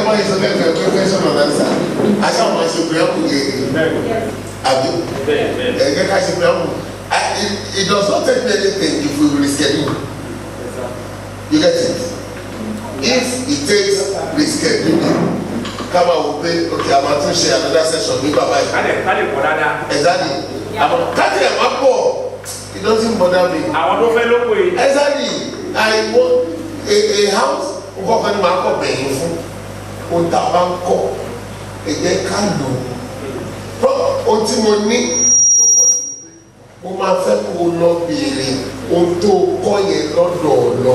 ẹgbẹ́ máa ń sọ lẹ́gbẹ̀ẹ́ pé question and answer aṣáà máa ṣe preamble gẹ́gẹ́ àbí ẹ̀gẹ́ ká ṣe preamble I- it it does not take me anything if we reschedule you get it if it takes rescheduling kábà wò pé ok a máa tún ṣe another session ní bàbá yìí kálẹ̀ kálẹ̀ pọ̀ dáadáa. exactly àmọ́ káàtì ẹ̀ máa pọ̀ it doesn't bother me àwọn tó fẹ́ ló pè é. exactly I want a a house nǹkan kan ní màá kọ̀ bẹ̀yìn fún ohun tá a bá ń kọ́ ẹ jẹ́ ká lò ó ohun tí mo ní tó pọ̀ sí i pé mo máa fẹ́ kó o lọ béèrè ohun tó o kọ́ yẹn lọ́dọ̀ ọ̀lọ́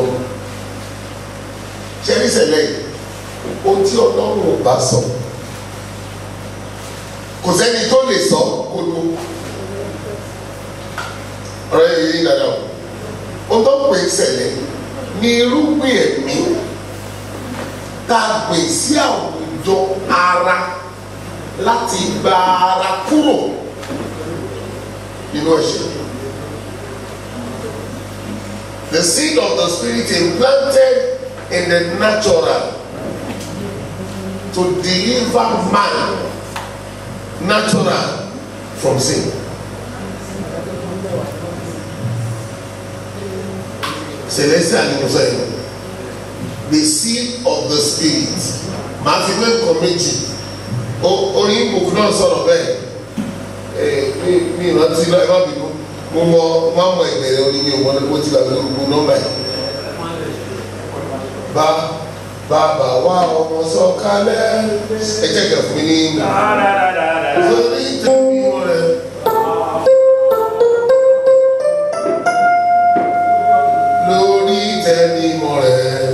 ṣé ní sẹ̀lẹ̀ yìí ohun tí ọlọ́run ò bá sọ kò sẹ́ni tó lè sọ kó ló ọ̀rọ̀ yẹn yìí dáadáa o ohun tó ń pè é sẹ̀lẹ̀ ní irúgbìn ẹ̀mí tá a gbìn sí àwùjọ ara láti gba ara kúrò nínú ẹ̀ṣẹ̀. The seed of the spirit implanted in the natural to deliver man natural from sin. Celestial ni mo sọ yìí the seed of the spirit màá fi wé nǹkan méjì O- orin ìbùkún náà sọ̀rọ̀ bẹ́ẹ̀ ẹ̀ mi mi ìrántí náà ẹ má bínú mo mọ mo á mọ ìbẹ̀rẹ̀ orin mi ò mọ mo ti gbàgbé gbogbo nọ́mbà yìí. bá bàbá wa ọmọ sọ̀kalẹ̀ ẹ jẹ́ kẹ́ fún mi ní lórí tẹ̀mí rẹ̀. lórí tẹ̀mí rẹ̀.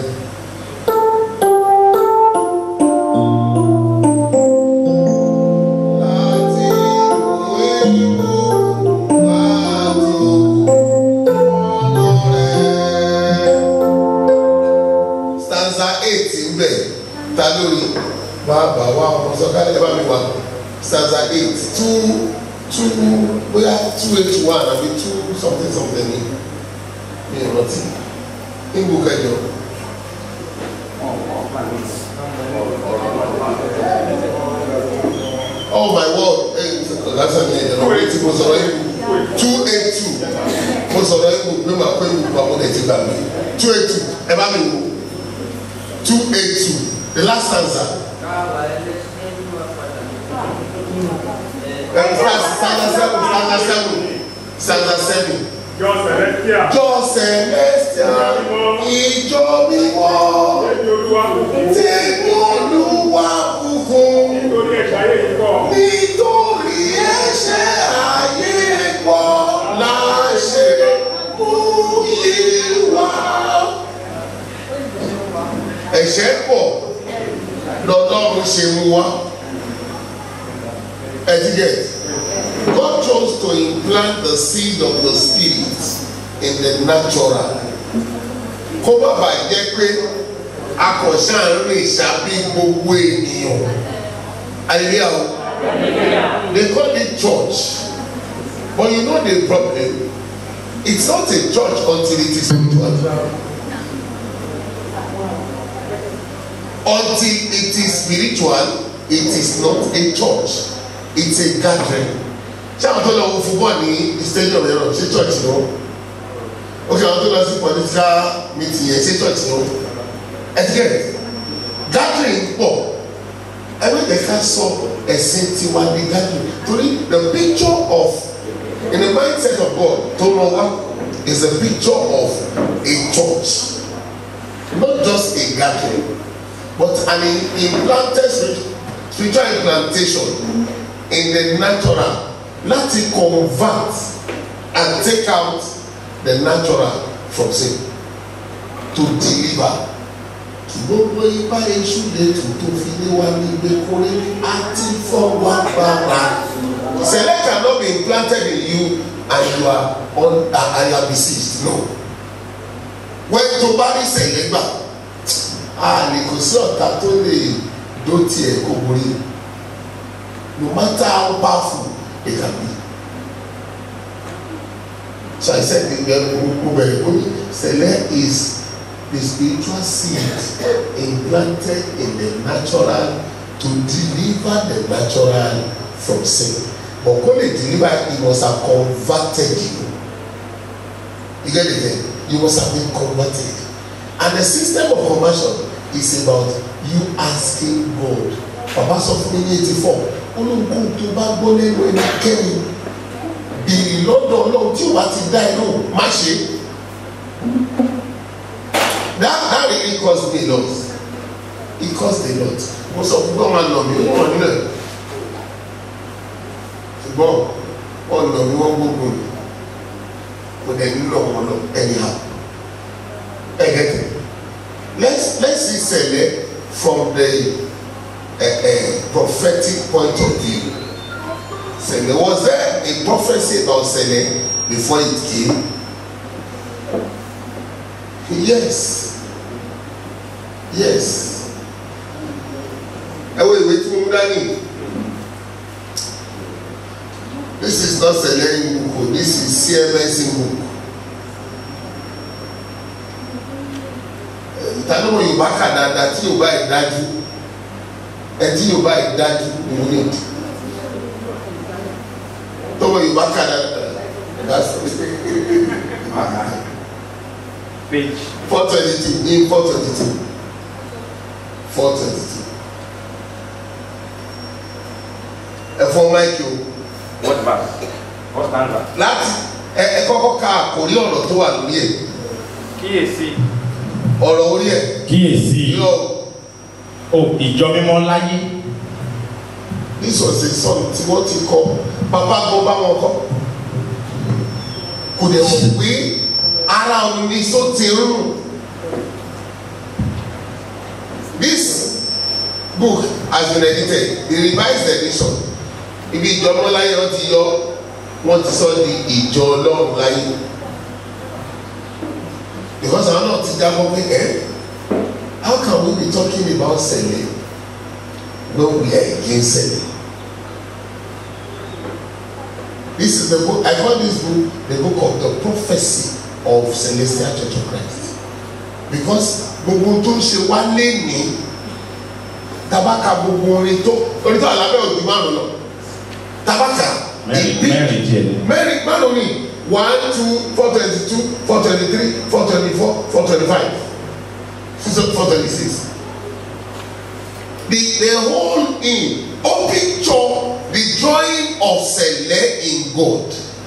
láti ìwé ìwò láti ọ̀nà rẹ̀. stanza eight ń bẹ̀ ta lórí bàbá wa ọmọ sọ̀kalẹ̀ ẹ bá mi wá stanza eight two two bóyá two eight one àbí two something something ni mi ò rántí nígbò kẹjọ. oh my word ẹ lásán ni ẹ̀rọ pé tí mo sọ̀rọ̀ yìí two eight two mo sọ̀rọ̀ yìí pé màá kó ìwé papọ̀ ẹ̀ ti gbà mí two eight two ẹ bá mi wò two eight two the last stanza. ẹ stanza seven stanza seven stanza seven Jọ Celestia. jọ celestial ìjọ mímọ́ Ẹni olúwa kúkú. tí olúwa kúkún Nítorí ẹ̀ṣẹ̀ ayé yìí kọ̀. nítorí ẹ̀ṣẹ̀ ayé pọ̀ láṣẹ mú yíwá. ẹ̀ṣẹ̀ pọ̀ lọ́lọ́run ṣe mú wá etiquette God chose to implant the seed of the spirit in the natural kó bàbá jẹ́ pé akọ̀ṣà ń rìn ṣàbí gbogbo ènìyàn hallelujah o they call it church but you know the problem it's not a church until it is spiritual until it is spiritual it is not a church it's a gathering ṣé àwọn tó lọ wo football ní stadium yẹn lọ ṣé church ni wọn ok àwọn tó lọ sí political meeting yẹn ṣé church ni wọn etiquette gathering pọ̀ ẹgbẹ́ ká sọ ẹ̀sìn tiwa ní gathering torí the picture of in the mindset of God tó lọ wá is a picture of a church not just a gathering but an implanted spirit- spiritual implantation in the natural láti convert and take out the natural from sin to deliver gbogbo ipa èṣù lè tù tó fi lé wa ní ìgbékúrẹ́ àti fọwọ́ agbára sẹlẹ cannot be implanted in you and you are on uh, and you are besieged no when tó bá rí sẹlẹ gbà a lè kò sí ọ̀tá tó lè dó tiẹ̀ kó borí no matter how powerful they can be so I said the mo bẹ̀rẹ̀ pé sẹlẹ is the spiritual seed implanted in the natural to deliver the natural from sin but kó lè deliver it must have converted you you get it there you must have been converted and the system of conversion is about you asking God bàbá sọ fún mi ní eighty four olóńgbò tó bá gbọ́ lẹ́nu ẹnikẹ́ni bèrè lọ́dọ̀ ọlọ́run tí wàá ti dá ẹ lóhùn má ṣe that that really cost me a lot it cost a lot mo sọ fún gbọ́n máa nà mí wọ́n nílẹ̀ ṣùgbọ́n wọ́n nà mí wọ́n gbógun mi mo dẹ̀ nílò wọn lọ anyhow ẹ gẹ́gẹ́ let's let's see sẹ̀lẹ̀ from the uh, uh, prophetic point of view sẹ̀lẹ̀ was there a prophecy about sẹ̀lẹ̀ before it came yes yes ẹ wo ìwé tí mo mú dání this is not sẹ̀lẹ̀ book o this is cms book ìtàlọ́wọ́ yorùbá kà dáadáa tí yorùbá yìí dájú ẹ tí yorùbá yìí dájú òun ni tọ́wọ́ yorùbá kà dáadáa that's page four twenty two in four twenty two four twenty two ẹ̀fọ́ máìkì o what verse what stanza láti ẹ ẹ kọ́kọ́ ka àkórí ọ̀rọ̀ tó wà lórí ẹ̀ kíyèsí ọ̀rọ̀ orí ẹ̀ kíyèsí yọ o ìjọ mímọ́ láyé this was a song tí wọ́n ti kọ́ bàbá gan bá wọn kọ́ kò dẹ̀ mọ̀ pé ara òun ni só ti rún this book has been edited the revised edition ibi ìjọ ọmọ láyé wọn ti yọ wọn ti sọ di ìjọ ọlọ́run láyé because àwọn náà ti jábọ́ pé ẹ́ how can we be talking about sẹ̀lẹ̀ when we are against sẹ̀lẹ̀ this is the book I call this book the book of the prophecy of Celestial Church of Christ because gbogbo tó ń ṣe wá léni tabaka gbogbo orin tó orin tó àlábẹ́ òdì márùn lọ tabaka mẹ́rin ìbí mẹ́rin tiẹ̀ ni mẹ́rin márùn ni one two four twenty two four twenty three four twenty four four twenty five four twenty six the the whole in ó picture the drawing of sẹlẹ in gold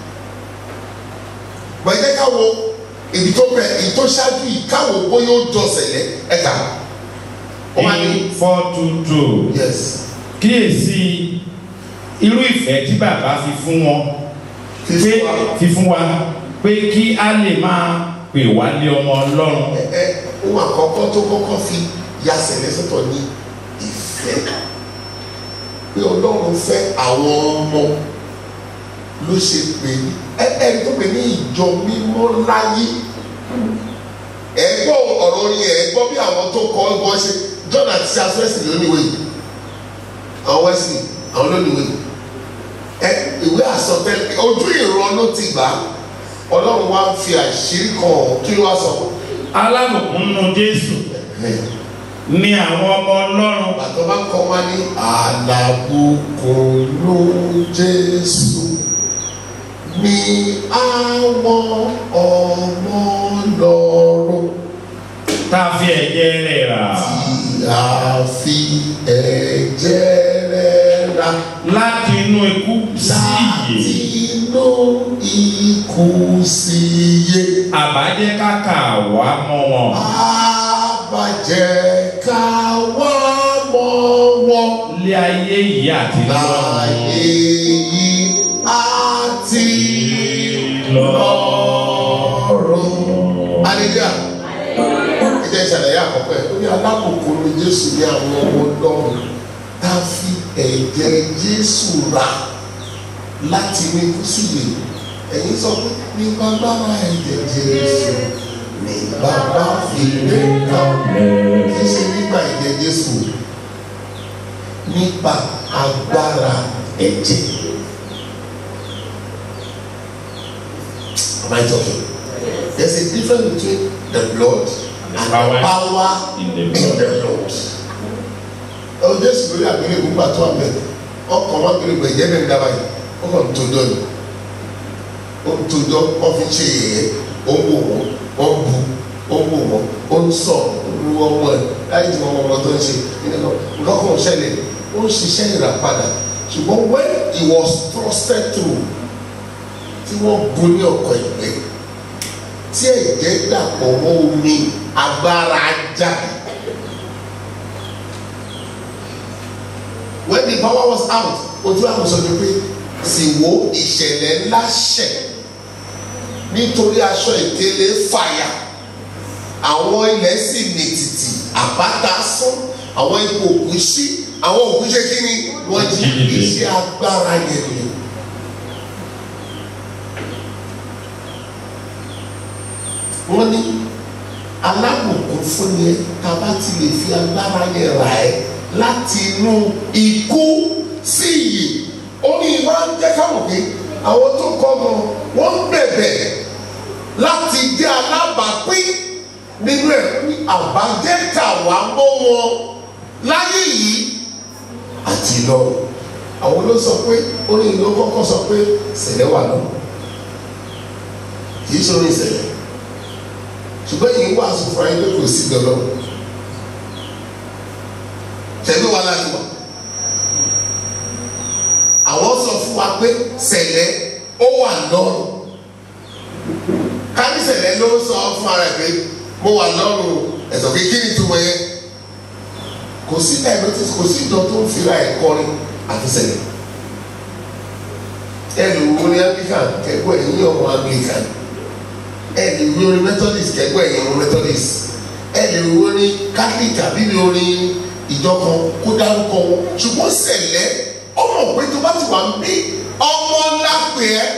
gbẹ̀dẹ́ káwo ibi tó bẹ ibi tó ṣáájú yìí káwo bóyá ó jọ sẹlẹ ẹ̀ka ó wá ní in four two two yes kíyèsí irú ìfẹ́ tí bàbá fi fún wọn pé fífún wa fi fún wa pé kí a lè máa pè wá lé ọmọ ọlọ́run ẹ ẹ ohun àkọ́kọ́ tó kọ́kọ́ fi ya sẹlẹ sọ́tọ̀ ní ìfẹ́ pé ọlọ́run fẹ́ àwọn ọmọ ló ṣe pé ẹ ẹ tó pè ní ìjọ mímọ́ láyé ẹ gbọ́ ọ̀rọ̀ orin ẹ gbọ́ bí àwọn tó kọ́ ẹgbọ́n ṣe John àti Charles Wesley lóníwèé yìí àwọn Wesley àwọn lóníwèé yìí ẹ ìwé àsọtẹ́lẹ̀ ojú ìran ló ti gbà á ọlọ́run wá fi àṣírí kan hàn kí ló wá sọ alábùkún nínú jésù ní àwọn ọmọ ọlọ́run bàtọ́ bá kọ́ wá ní àlàbùkún ló Jésù ní àwọn ọmọ lọ́rùn tá a fi ẹ̀jẹ̀ rẹ̀ rà tí a fi ẹ̀jẹ̀ rẹ̀ rà láti inú ikú sí láti ìyè inú ikú sí iye. àbájẹ́ káka wá mọ́ wọn Àbàjẹ́ ká wá mọ́ wọn lé ayé yìí àti láyé lọ́run yìí àti lọ́run. Aleluya. Ẹ jẹ́ ìṣàlàyé àkọ́kọ́ ẹ̀. Ó ní alákòókò ní Jésù ní àwọn ọmọ Ọlọ́run tá a fi ẹ̀jẹ̀ Jésù rà láti ní kú sílè. Ẹ̀yin sọ pé ní bàbá ẹ̀jẹ̀ Jésù ní bàbá fi lé kalẹ̀. Kì í ṣe nígbà ẹ̀jẹ̀ Jésù nípa agbára ẹ̀jẹ̀. Am I talking? There's a difference between the blood the and power power in the in blood. the blood. ẹ o jésù lórí àgbélébùú gbà tó àmì ọkàn wọn àgbélébùú ẹ̀jẹ̀ bẹ́ẹ̀ dábàá yìí ọkàn ń tojọ́ ni ó ń tojọ́ wọ́n fi ń ṣe yẹ̀yẹ́ ó ń wò wọ́n wọ́n bu ó ń wò wọ́n ó ń sọ olú ọmọ ẹ̀ láyé tí wọ́n mọ ọmọ tó ń ṣe nǹkan kan ò ṣẹlẹ̀ ó ń ṣiṣẹ́ ìràpadà ṣùgbọ́n when he was trusted through tí wọ́n bu ní ọkọ̀ ìgbẹ́ tí ẹ̀jẹ̀ dàpọ̀ mọ́ omi agbára jáde. when the power was out ojú àwọn sọ ni pé sì wo ìṣẹ̀lẹ̀ ńlá ṣẹ̀ nítorí aṣọ ìkélé fàyà àwọn ilẹ̀ sì mìtìtì àbáta sán àwọn ipò òkú sí àwọn òkú ṣe kí ni wọ́n jí iṣẹ́ agbára yẹn ni. wọ́n ní alábùkún fún ni ẹ ká bá ti lè fi agbára yẹn rà ẹ́ láti inú ikú sí iyì ó ní ìwà ń jẹ́ káwọn pé àwọn tó kọ́ mọ wọ́n ń bẹ̀bẹ̀ láti jẹ́ alábàápín nínú ẹ̀ ní àbájẹ́ kàwá mọ́ wọn láyé yìí àti lọ́run àwọn ló sọ pé orin ìlú kọ́kọ́ sọ pé ṣẹlẹ̀ wà lọ kì í ṣorin ìṣẹ̀lẹ̀ ṣùgbọ́n yìí wà sọ fún ayé pé kò sí dọ́lọ́ tẹ̀lé wa láti wà àwọn sọ fún wa pé ṣẹlẹ̀ ó wà lọ́rùn kábí ṣẹlẹ̀ ló sọ fún ara ẹ̀ pé mo wà lọ́rùn ẹ̀sọ̀ pé kí ni túmọ̀ yẹn kò sí diabetes kò sí ìjọ tó ń fira ẹ̀ kọrin àti ṣẹlẹ̀ ẹ lè wo ní anglican kẹ́kọ̀ọ́ ẹ̀yìn ọmọ anglican ẹ lè wo ní methodist kẹ́kọ̀ọ́ ẹ̀yìn ọmọ methodist ẹ lè wo ní catholic àbí ní orin ìjọ kan kó dárúkọ wọn ṣùgbọ́n ṣẹlẹ̀ ọmọ pé tó bá ti wà ń bí ọmọ ńlá pè ẹ́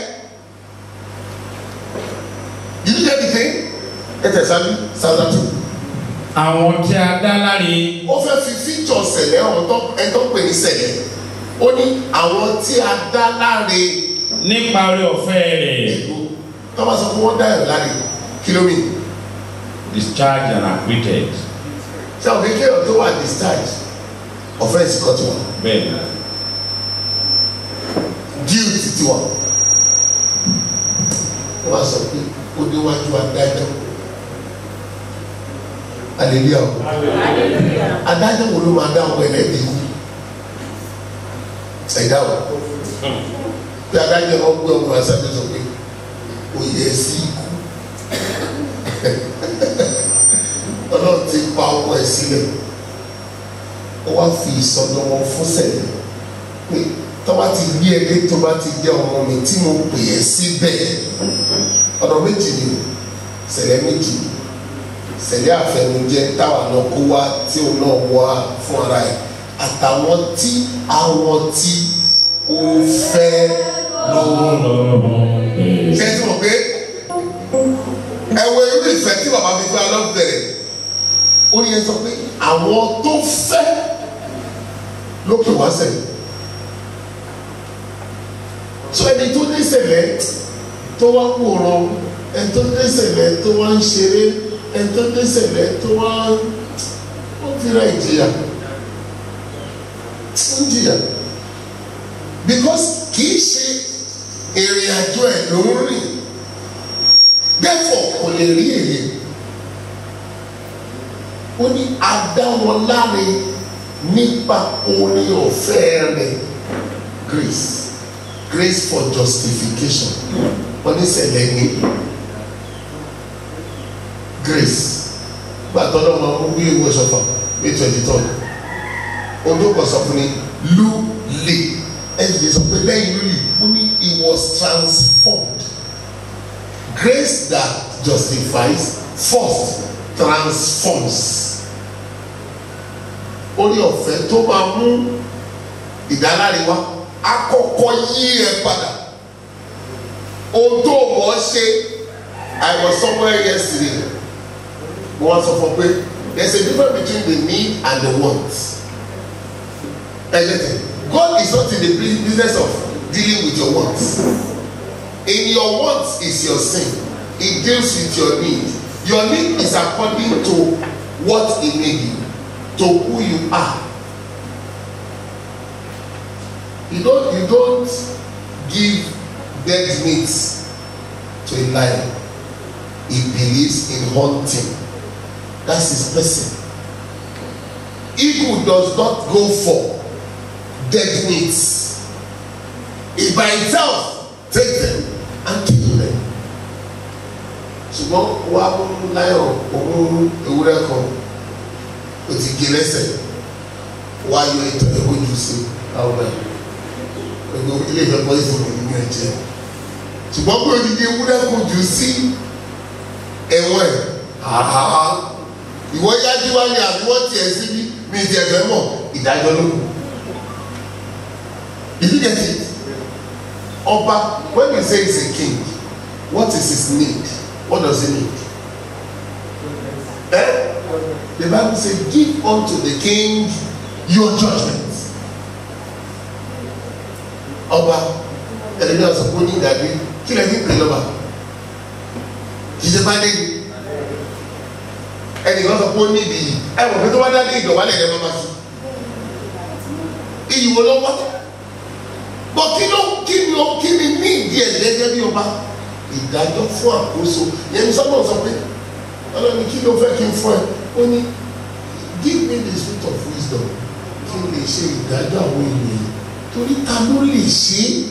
yìí jẹ́ dìde ẹ tẹ̀sán sáadà tó àwọn tí a dá láre ó fẹ́ fi fíjọ ṣẹlẹ̀ ọ̀hún tó ẹ tó pè ní ṣẹlẹ̀ ó ní àwọn tí a dá láre nípa orí ọ̀fẹ́ rẹ̀ èlò tó bá sọ pé wọ́n dá ẹ̀ láre kìlómì discharge and acquitted ṣé àwọn kékeré tó wà discharge offence kọ́ tiwọn bẹ́ẹ̀ ni guilt tiwọn wọ́n bá sọ pé ó déwájú adájọ́ hallelujah o adájọ́ wo ló máa dá ọmọ ẹlẹ́bi kú ẹ̀dá o bí adájọ́ wọn gbé ọmọ aṣáájú sọ pé ó yẹ sí ikú ọlọ́run ti pa ọmọ ẹ̀ sílẹ̀ ó wá fi ìsọdọ̀ wọn fún sẹ́yìn pé tọ́ba ti gbé ẹgbẹ́ tó bá ti jẹ́ ọmọ mi tí mo pè é síbẹ̀ ọ̀nà méjì ni o sẹ̀lẹ̀ méjì sẹ̀lẹ̀ àfẹnujẹ táwa náà kó wá tí òun náà wá fún ara ẹ̀ àtàwọn tí àwọn tí ó fẹ́ lọ́wọ́ ṣé tí mo pé ẹ wo irú ìfẹ́ tí bàbá fi fẹ́ lọ́ bẹ̀rẹ̀ ó ní yẹn sọ pé àwọn tó fẹ́ ló pè wá sẹ́yìn so ẹni tó ní ṣẹlẹ̀ tó wá wòran ẹni tó ní ṣẹlẹ̀ tó wá ń ṣeré ẹni tó ní ṣẹlẹ̀ tó wá ó fira ìjìyà ó ń jìyà because kì í ṣe ìrìn àjò ẹ̀ ló ń rìn therefore kò lè rí èrè ó ní adá wọn láre nípa orí ọ̀fẹ́ rẹ̀ grace grace for justification wọ́n ní ṣẹlẹ̀ ní grace gbàtọ́ náà máa ń wí ìwé ṣọfà may twenty third ojú kan sọ fún ni lu le ẹ̀jẹ̀ sọ pé lẹ́yìn lulu ó ní he was transformed grace that justifies first transforms orí ọ̀fẹ́ tó máa mú ìdáláre wá akọ́kọ́ yí ẹ padà ohun tó mọ̀ ọ́ ṣe I was somewhere yesterday mo wá sọ fún pé there is a difference between the need and the want everything God is not in the business of dealing with your wants in your wants is your sin he deals with your need your need is according to what he made you to who you are you don't you don't give dead meat to a lion he believes in hunting that's his person eagle does not go for dead meat he by himself take them and kill them ṣùgbọ́n wà á mú lion òun ewúrẹ́ kan o ti gé lẹ́sẹ̀ wà á yọ ìtọ́ ẹ̀ ojú sí àwọn ẹ̀ gbogbo ilé ìfẹ́ pọ́ ìfowópamọ́ nínú ẹ̀jẹ̀ ṣùgbọ́n pé odidi ewúrẹ́ kan jù sí ẹ̀wọ̀n ẹ̀ àhá ìwọ yájú wá ní àbí wọ́n tiẹ̀ síbí mi ti ẹ̀fẹ̀ mọ̀ ìdájọ́ ló kù did you get it ọba when we say he's a king what is his need what does he need eh the bible say give unto the king your judgement ọba ẹlẹmi ọsọ kò ní ìdàgbé kí lè ní pè lọba kì í ṣe bá dé ní ẹnì kan sọ pé ó ní ìdí yìí ẹ wọ pé tó bá dá dé ìdọ̀wálẹ̀ ẹ̀ máa ma sí iyì wo ló wá bọ kí ló kí ni ó kí ni ní ìdí ẹ̀ gẹ́gẹ́ bí ọba ìdájọ́ fún àkóso yẹn ní sọ́nà sọ pé ọlọ́ni kí ló fẹ́ kí n fún ẹ ó ní give me the spirit of wisdom kí n lè ṣe ìdájọ́ àwọn ènìyàn torí ta ló lè ṣe é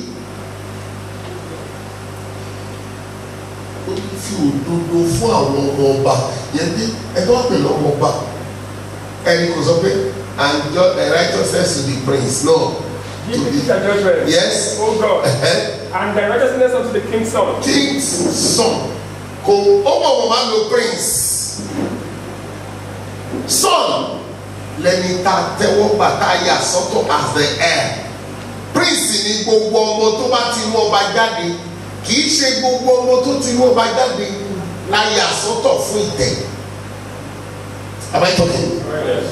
ó ní fi òdodo fún àwọn ọmọ ọba yẹn dé ẹgbẹ́ wà pẹ̀lú ọmọ ọba ẹni kò sọ pé and just the righteousness to the prince no Give me your judgment. yes O God, uh-huh. and the righteousness unto the king's son. king's son kò ó mọ̀ wọ́n máa lo prince son lẹni tá a tẹ́wọ́ gbà tá a yà sọ́tọ̀ as the heir prince ni gbogbo ọmọ tó bá ti wọ́n ọba jáde kì í ṣe gbogbo ọmọ tó ti wọ́n ọba jáde la yà sọ́tọ̀ fún ìtẹ́ am I talking? Yes.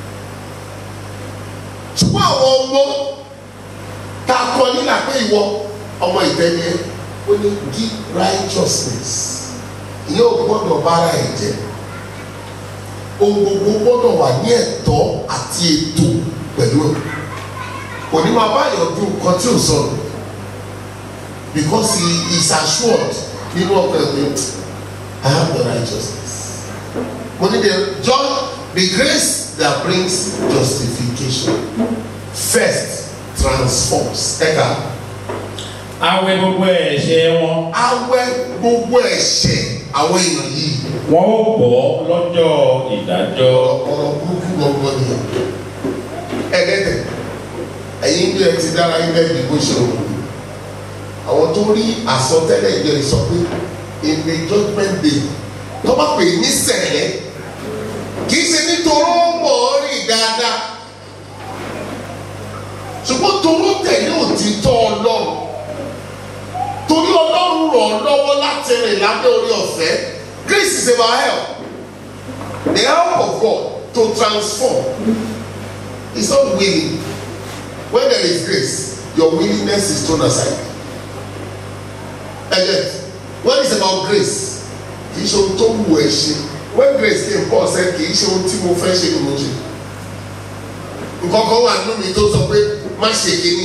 ṣùgbọ́n àwọn ọmọ tá a kọ nílà pé ìwọ ọmọ ìtẹ́ni ẹ ó ní give righteousness ìyẹn ò gbọ́dọ̀ bára ẹ̀ jẹ́ ohun gbogbo gbọ́dọ̀ wà ní ẹ̀tọ́ àti ètò pẹ̀lú ẹ̀ kò ní máa báyọ̀ dùn nǹkan tí ò sọ̀rọ̀ because he is assured nínú ọkọ̀ ẹ̀ pé I have the righteousness mo ní the John the grace that brings justification first transforms ẹ̀ka awẹ gbogbo ẹ̀ṣẹ̀ wọn awẹ́ gbogbo ẹ̀ṣẹ̀ àwọn èèyàn yìí wọn ó bọ́ lọ́jọ́ ìdájọ́ ọ̀rọ̀ burúkú gbọ̀ngàn ni ẹ̀ẹ́dẹ́gbẹ̀ ẹ̀yin bí ẹ ti dára yín bẹ́ẹ̀ bí bó ṣe rò àwọn tó rí àsọtẹ́lẹ̀ ìjọ yìí sọ pé in the judgment day tó bá pè ní sẹ̀lẹ̀ kì í ṣe nítorí ó mọ̀ ọ́ rìn dáadáa ṣùgbọ́n toró tẹ̀lé òtítọ́ ọlọ́run torí ọlọ́run rọ̀ ọ́ lọ́wọ́ láti rìn lábẹ́ orí ọ̀fẹ́ grace is about help the help of God to transform is not willing when there is grace your willingness is thrown aside again when it's about grace kì í ṣe ohun tó wù ẹ́ ṣe when grace came Paul said kì í ṣe ohun tí mo fẹ́ ṣe ni mo ṣe nǹkan kan wà nínú mi tó sọ pé má ṣe kíní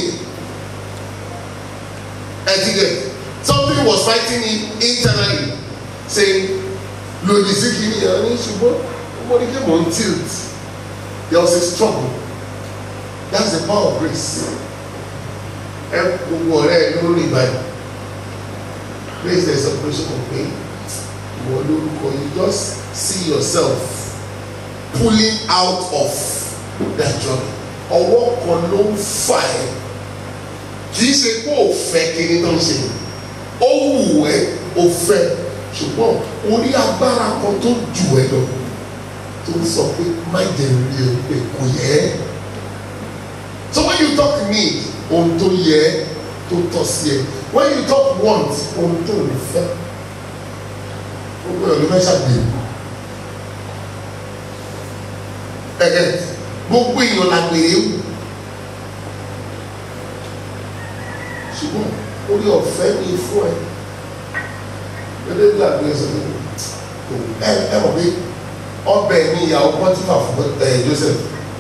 ẹ ti gẹ something was fighting him internally saying lòdì sí kíní ẹ ní ṣùgbọ́n mo ní kí mò ń tilt there was a struggle that's the power of grace ẹ gbogbo ọ̀rẹ́ ẹ ló rí báyìí grace there is separation of pain ìwọ lórúkọ you just see yourself pulling out of that journey ọwọ́ kan ló ń fà ẹ́ kì í ṣe pé ò fẹ́ kíní tó ń ṣe ó wù ẹ́ ó fẹ́ ṣùgbọ́n orí agbára kan tó jù ẹ́ lọ tó ń sọ pé má jẹ́ rí ẹ pé kò yẹ ẹ́ so when you talk need ohun tó yẹ ẹ́ tó tọ́ sí ẹ when you talk want ohun tó ń fẹ́ gbogbo ẹ̀ ló fẹ́ ṣàgbéyẹ̀wò ẹ̀gẹ́ gbogbo èèyàn la gbèrè wù ṣùgbọ́n orí ọ̀fẹ́ ni fún ẹ gẹ́gẹ́ bí àgbẹ̀ sọ pé kò ẹ ẹ mọ̀ pé ọbẹ̀ ní ìyàwó pọ́tífà fún ẹ Joseph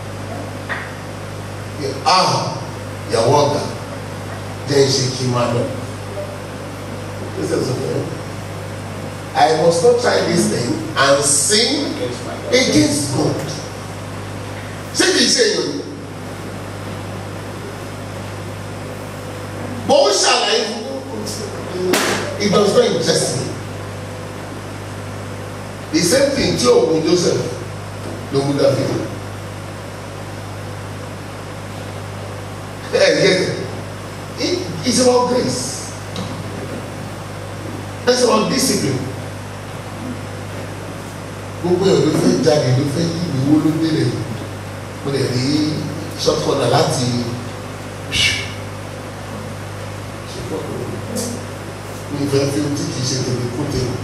ah ìyàwó ọ̀gá jẹ́ ìṣe kí n máa lọ Joseph sọ fún ẹ I must not try this thing and sin against God ṣé kìí ṣe èèyàn ni bó ń ṣàlàyé fún it does not interest me the same thing tí òun Joseph ló mú David ẹ get it it's about grace it's about discipline gbogbo ẹ̀ ló fẹ́ jáde ló fẹ́ yí ìwó ló délẹ̀ mo lè rí short corner láti mi fẹ́ fi tí kìí ṣe tèmi kó tèmi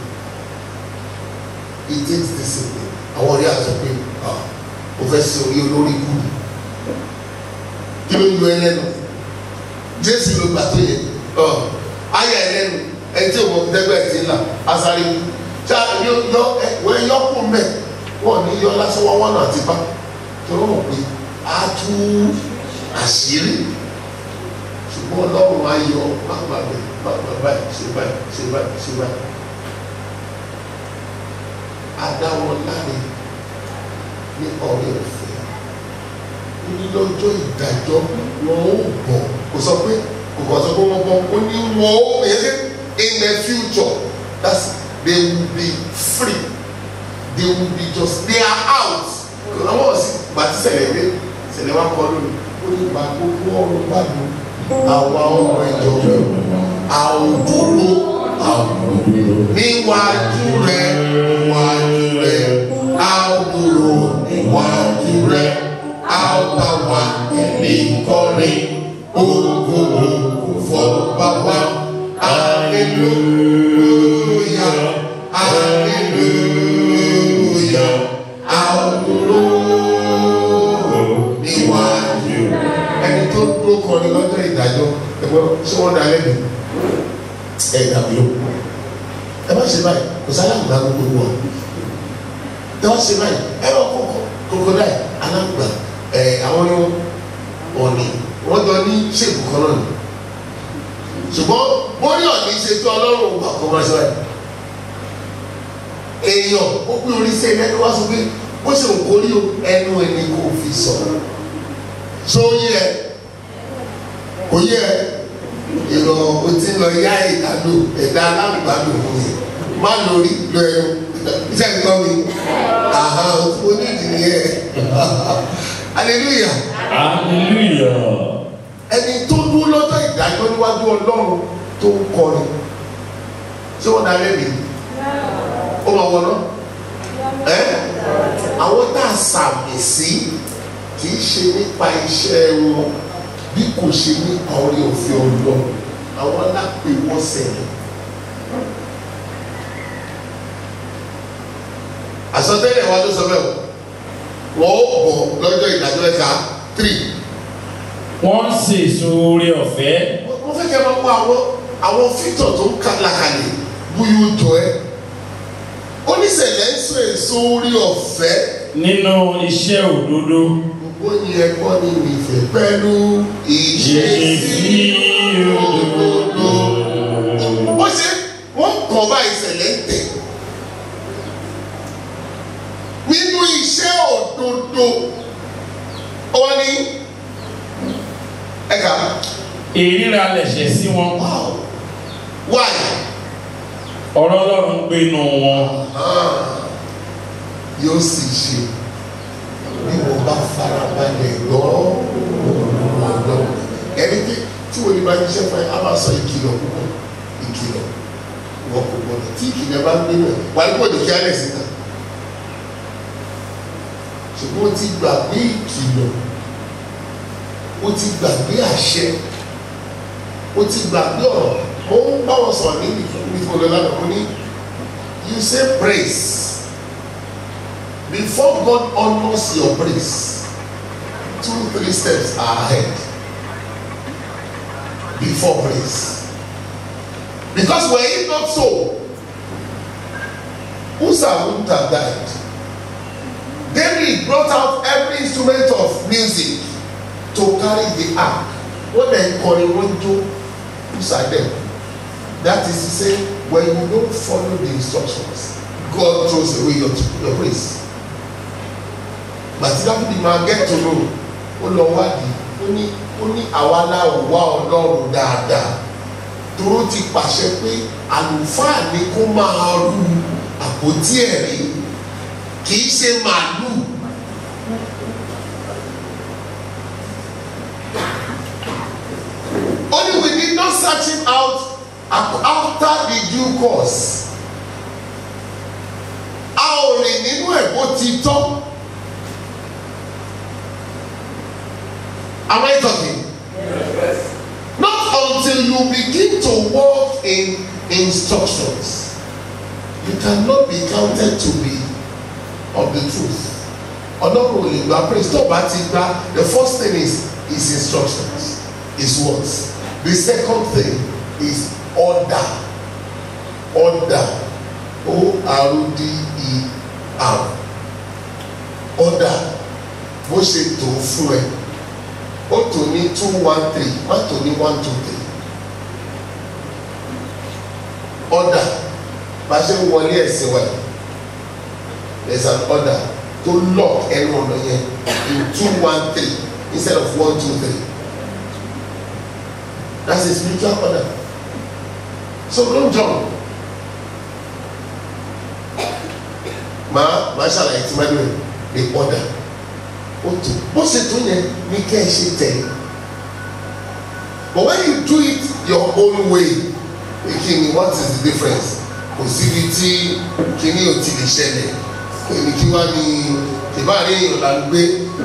it takes discipline àwọn ọ̀rẹ́ àti pé o fẹ́ sin orí olórí kú ni kí ló ń yọ ẹlẹ́nu jésù ló gbà tó yẹ ayé ẹlẹ́nu ẹ tí òun dẹ́gbẹ́ ti ń là asáré ṣá yọ yọ ẹ wọ́n yọ kú mẹ́ wọ́n ní yọ lásán wọ́n wọ́n náà ti bá tó rọ̀ pé a tú àṣírí ṣùgbọ́n ọlọ́run á yọ pápá bẹ̀ pápá báyìí ṣe báyìí ṣe báyìí ṣe báyìí adáwọn láre ní ọ̀rẹ́ ọ̀fẹ́ ní lọ́jọ́ ìdájọ́ wọn ó bọ̀ kò sọ pé kò kàn sọ pé wọ́n bọ̀ ó ní wọn ó yẹ in the future that's they will be free they will be just they are out àwọn ọ̀sìn gbàtí sẹ̀lẹ̀ dé sẹ̀lẹ̀ wá kọ́ lónìí ó ní ìgbà gbogbo ọ̀run bá lò àwa ọmọ ìjọ àwòdúró àwòdúró níwájú rẹ níwájú rẹ àwòdúró níwájú rẹ àwòbáwá ní kọrin ogo fọba wa aleluya aleluya àwòdúró níwájú ẹni tó dúró kọrin lọ́jọ́ ìdájọ́ ẹgbẹ́ ṣé wọ́n dá lẹ́bi ẹ̀ dàbí ló ẹ bá ṣe báyìí kò sálà gbà gbogbo wa ẹ bá ṣe báyìí ẹ bá kókó kókó dáì alágbà ẹ àwọn ni ọ̀nì wọ́n jọ ní ṣèkù kan náà ni ṣùgbọ́n bóyá ọ̀nì ṣe tó ọlọ́run gbà kó máa ṣe báyìí èèyàn ó pín orí sí ẹni ẹni wá sọ pé bó ṣe ń kórí o ẹnu ẹni kò fi sọ̀rọ̀ so yẹ kò yẹ ìrọ̀ o ti lọ yá ìdádò ẹ̀dá alágbàdo fún mi má lórí lọ ẹnu iṣẹ́ nǹkan mi àhà o ní ìdílé yẹ hallelujah hallelujah ẹni tó dúró lọ́jọ́ ìdájọ́ níwájú ọlọ́run tó ń kọrin ṣé wọ́n dá lẹ́bi ó máa wọ̀ náà ẹ́ àwọn tá a sàmì sí kì í ṣe nípa iṣẹ́ wọn bí kò ṣe nípa orí òfin ọlọ́run àwọn lápè wọ́n sẹ̀lẹ̀. àsọtẹ́lẹ̀ wa ló sọ bẹ́ẹ̀ o wọ́n ó bọ̀ lọ́jọ́ ìdájọ́ ẹ̀ka three. wọ́n ń ṣe èso oore ọ̀fẹ́ mo fẹ́ kẹ́ ẹ máa wọ àwọn àwọn fítọ̀ tó ń kàlàkàlẹ̀ bóyá ó jọ ẹ́ oníṣẹ̀lẹ̀ ń sọ èso orí ọ̀fẹ́ nínú iṣẹ́ òdodo gbogbo yẹn kọ́ ni ìfẹ́ pẹ̀lú ìṣesí òdodo. wọ́n ṣe wọ́n kàn bá ìṣẹ̀lẹ̀ ń tẹ̀ nínú iṣẹ́ òdodo wọ́n ní ẹ̀ka ìríra lẹ̀ṣẹ̀ sí wọn wow why ọ̀rọ̀ ọlọ́run gbénu wọn yóò sì ṣe bí mo bá farabalẹ̀ gbọ́ ọ̀dọ́ ẹni tí tí wọ́n ní bá ṣiṣẹ́ fún ẹ á máa sọ ìkìlọ̀ púpọ̀ ìkìlọ̀ wọ́n kò gbọ́dọ̀ tí ìkìlọ̀ bá gbé náà wà ní bòdì kí á lẹ̀ síta ṣùgbọ́n ó ti gbàgbé ìkìlọ̀ ó ti gbàgbé àṣẹ ó ti gbàgbé ọ̀rọ̀ mo ń bá wọn sọ̀rọ̀ ní ìfowópamọ́ lánàá mo ní you say praise before God honours your praise two three steps are ahead before praise because were it not so Uzzah wouldn't have died. David brought out every instrument of music to carry the ark. Wọ́n dẹ̀ kọrin wọ́n jó Uzzah dem. That is to say, when you don't follow the instructions, God throws away your, your praise. Bàtí Dáfídì máa get to know, ó lọ wádìí, ó ní ó ní àwa náà wá Ọlọ́run dáadáa. Toro ti pàṣẹ pé àlùfáà ni kó máa rú àpótí ẹ̀rí kì í ṣe màálù. Only we did not search him out af- after the due course. A ò rìn nínú ẹ̀ bó ti tọ́. Am I talking? Not until you begin to walk in instructions. You cannot be counted to be of the truth. Ọlọ́run ò lè gba praise tó bá ti gba the first thing is is instructions is words. The second thing is order. Order. O-R-D-E-R. Order. Bó ṣe tó fún ẹ. Ó tò ní two one three má tò ní one two three. Order. Bá a ṣe ń wọlé ẹ̀sìn wa yìí. There is an order to lock ẹnu ọ̀nà yẹn in two one three instead of one two three. That's a spiritual order. So don't jump. Màá màá ṣàlàyé tí máa dùn the order. Ó tó bó ṣe tó yẹn ní kẹ́ ẹ ṣe tẹ̀lé. But when you do it your own way, kí what is the difference? Kò síbi tí kíní ò ti lè ṣẹlẹ̀. Èmi kí wá ní ìbáraẹni èèyàn là ń gbé.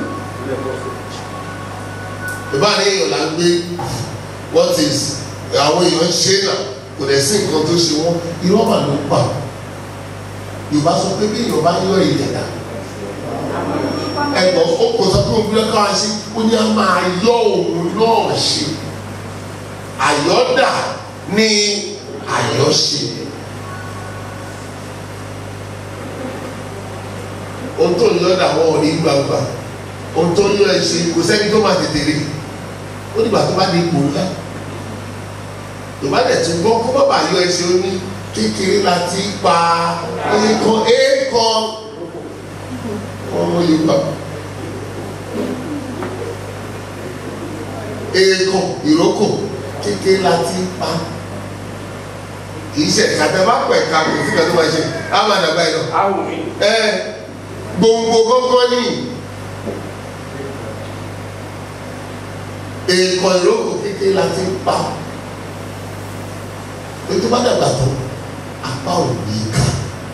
Ìbáraẹni èèyàn là ń gbé what is àwọn èèyàn ṣe náà kò dẹ̀ sí nǹkan tó ṣe wọ́n irọ́ mà ló ń pa yorùbá sọ pé bí yorùbá yọ ìyẹ̀dá ẹ̀gbọ́n ó kò sọ pé òun bí lọ́kọ́ ṣe ó ní a máa yọ òun náà ṣe àyọ́dà ní àyọ́ṣe ohun tó ń yọ̀dà wọn ò ní gbàgbà ohun tó ń yọ ẹ ṣe kò sẹ́ni tó máa tètè rí ó dìgbà tó bá di ipò ńlá yorùbá dẹ̀ tún gbọ́ kó bàbá yọ ẹsẹ̀ ó ní kékeré la ti pa èèkàn èèkàn ọmọ yorùbá èèkàn ìrókò kékeré la ti pa kì í ṣe kàtà bá pẹ̀ ká kò sí kàtà máa ṣe á máa dàgbà yìí lọ Awo mi. ẹ gbòǹgbò gángan nìyí. èèkàn ìrókò kékeré la ti ń pa ètò bá dàgbà tó apá ò ní ká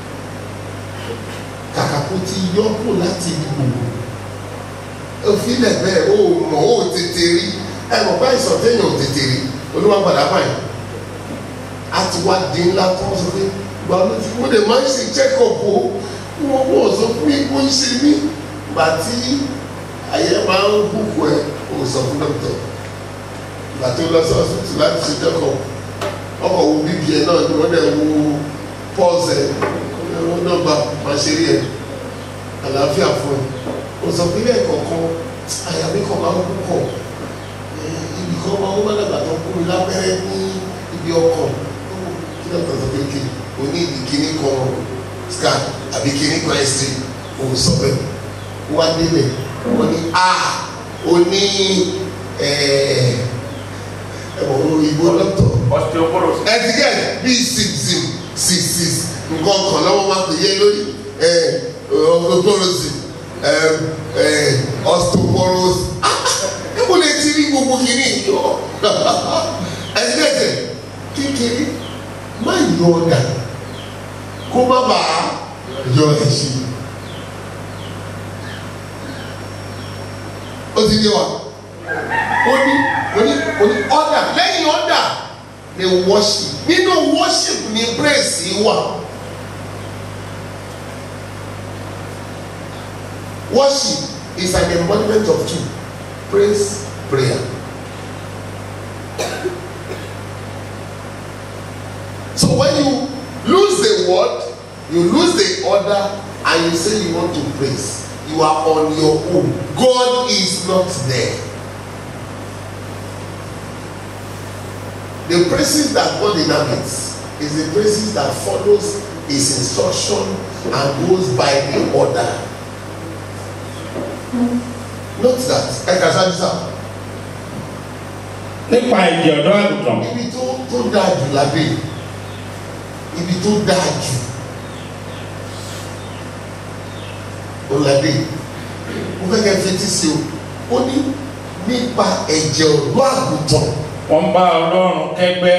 kàkà kó ti yọ kó láti ibi gbogbo òfin lẹ́gbẹ̀ẹ́ ó mọ̀ ó tètè rí ẹ mọ̀ bá ìsọ̀ téèyàn ò tètè rí olúwa padà báyìí a ti wá di ńlá tó ń sọ pé gba ló ti mo lè máa ń ṣe check-up o wọ́n wọ́n sọ fún mi kó ń ṣe mí gbàtí àyẹ̀ máa ń bùkù ẹ̀ o sọ fún dọ́kítọ̀ ìgbà tó lọ sí ọsibítù láti ṣe jẹ́kọ̀ ọkọ̀ wo bíbí ẹ̀ náà ni wọ́n dẹ̀ wo pọ́ọ̀sì ẹ̀ wọ́n náà gba màṣẹ́rì ẹ̀ àlàáfíà fún ẹ̀ o sọ pé ilé ẹ̀kọ̀ọ̀kan àyà mi kàn máa ń púpọ̀ ibì kan máa ń wọ́n dàgbà tó kú mi lábẹ́rẹ́ ní ibi ọkọ̀ kí dọ́kítọ̀ sọ pé kí o ní ìdí kíní kan scan àbí kíní kan x-ray o sọ bẹ́ẹ̀ wọ́n á délẹ̀ wọ́n ní a o ní ẹ̀wọ̀n òyìnbó dọ́tọ̀ Osteoporosis. ẹ̀dígẹ̀ bíi six zim six six nǹkan kan lọ́wọ́ máa pè yé lórí osteoporosis osteoporosis níbo lè ti rí gbogbo kìíní yọ ẹ̀dígẹ̀ kékeré má yọ ọ̀dà kó má bàa yọ ẹ̀ṣin. ó ti dé wa ó ní ó ní ó ní ọ̀dà lẹ́yìn ọ̀dà ni worship nínú worship ni praise wà worship is an embodiment of two praise prayer so when you lose the word you lose the order and you say you want to praise you are on your own God is not there the praises that God inhabits is the praises that follows his instruction and goes by the order note that ẹ kà sáájú sáà nípa ìjẹ ọ̀dọ́ àgùntàn ibi tó tó dáa jù lábẹ́ yìí, ibi tó dáa jù ó lábẹ́ yìí. mo fẹ́ kẹ́ fetí sí o ó ní nípa ẹ̀jẹ̀ ọ̀dọ́ àgùntàn wọ́n bá ọlọ́run kẹgbẹ́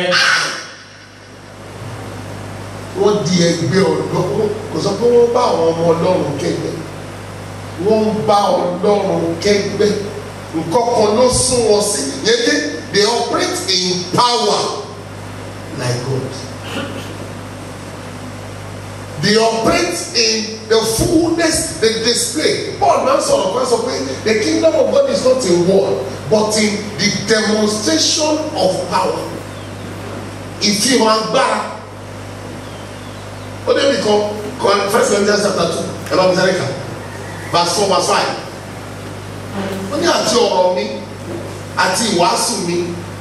wọ́n di ẹgbẹ́ ọ̀dọ́ kò sọ pé wọ́n bá àwọn ọmọ ọlọ́run kẹgbẹ́ wọ́n ń bá ọlọ́run kẹgbẹ́ nǹkan kan ló sún wọn sí yẹn dé they operate in power like God they operate in the fullness the display Paul náà sọ̀rọ̀ kan sọ pé the kingdom of God is not in word but in the demonstration of power ìfihàn agbára ó débi kan kan first Corinthians chapter two ẹ bá mi sáré kà verse four verse five ó ní àti ọ̀rọ̀ mi àti ìwàásù mi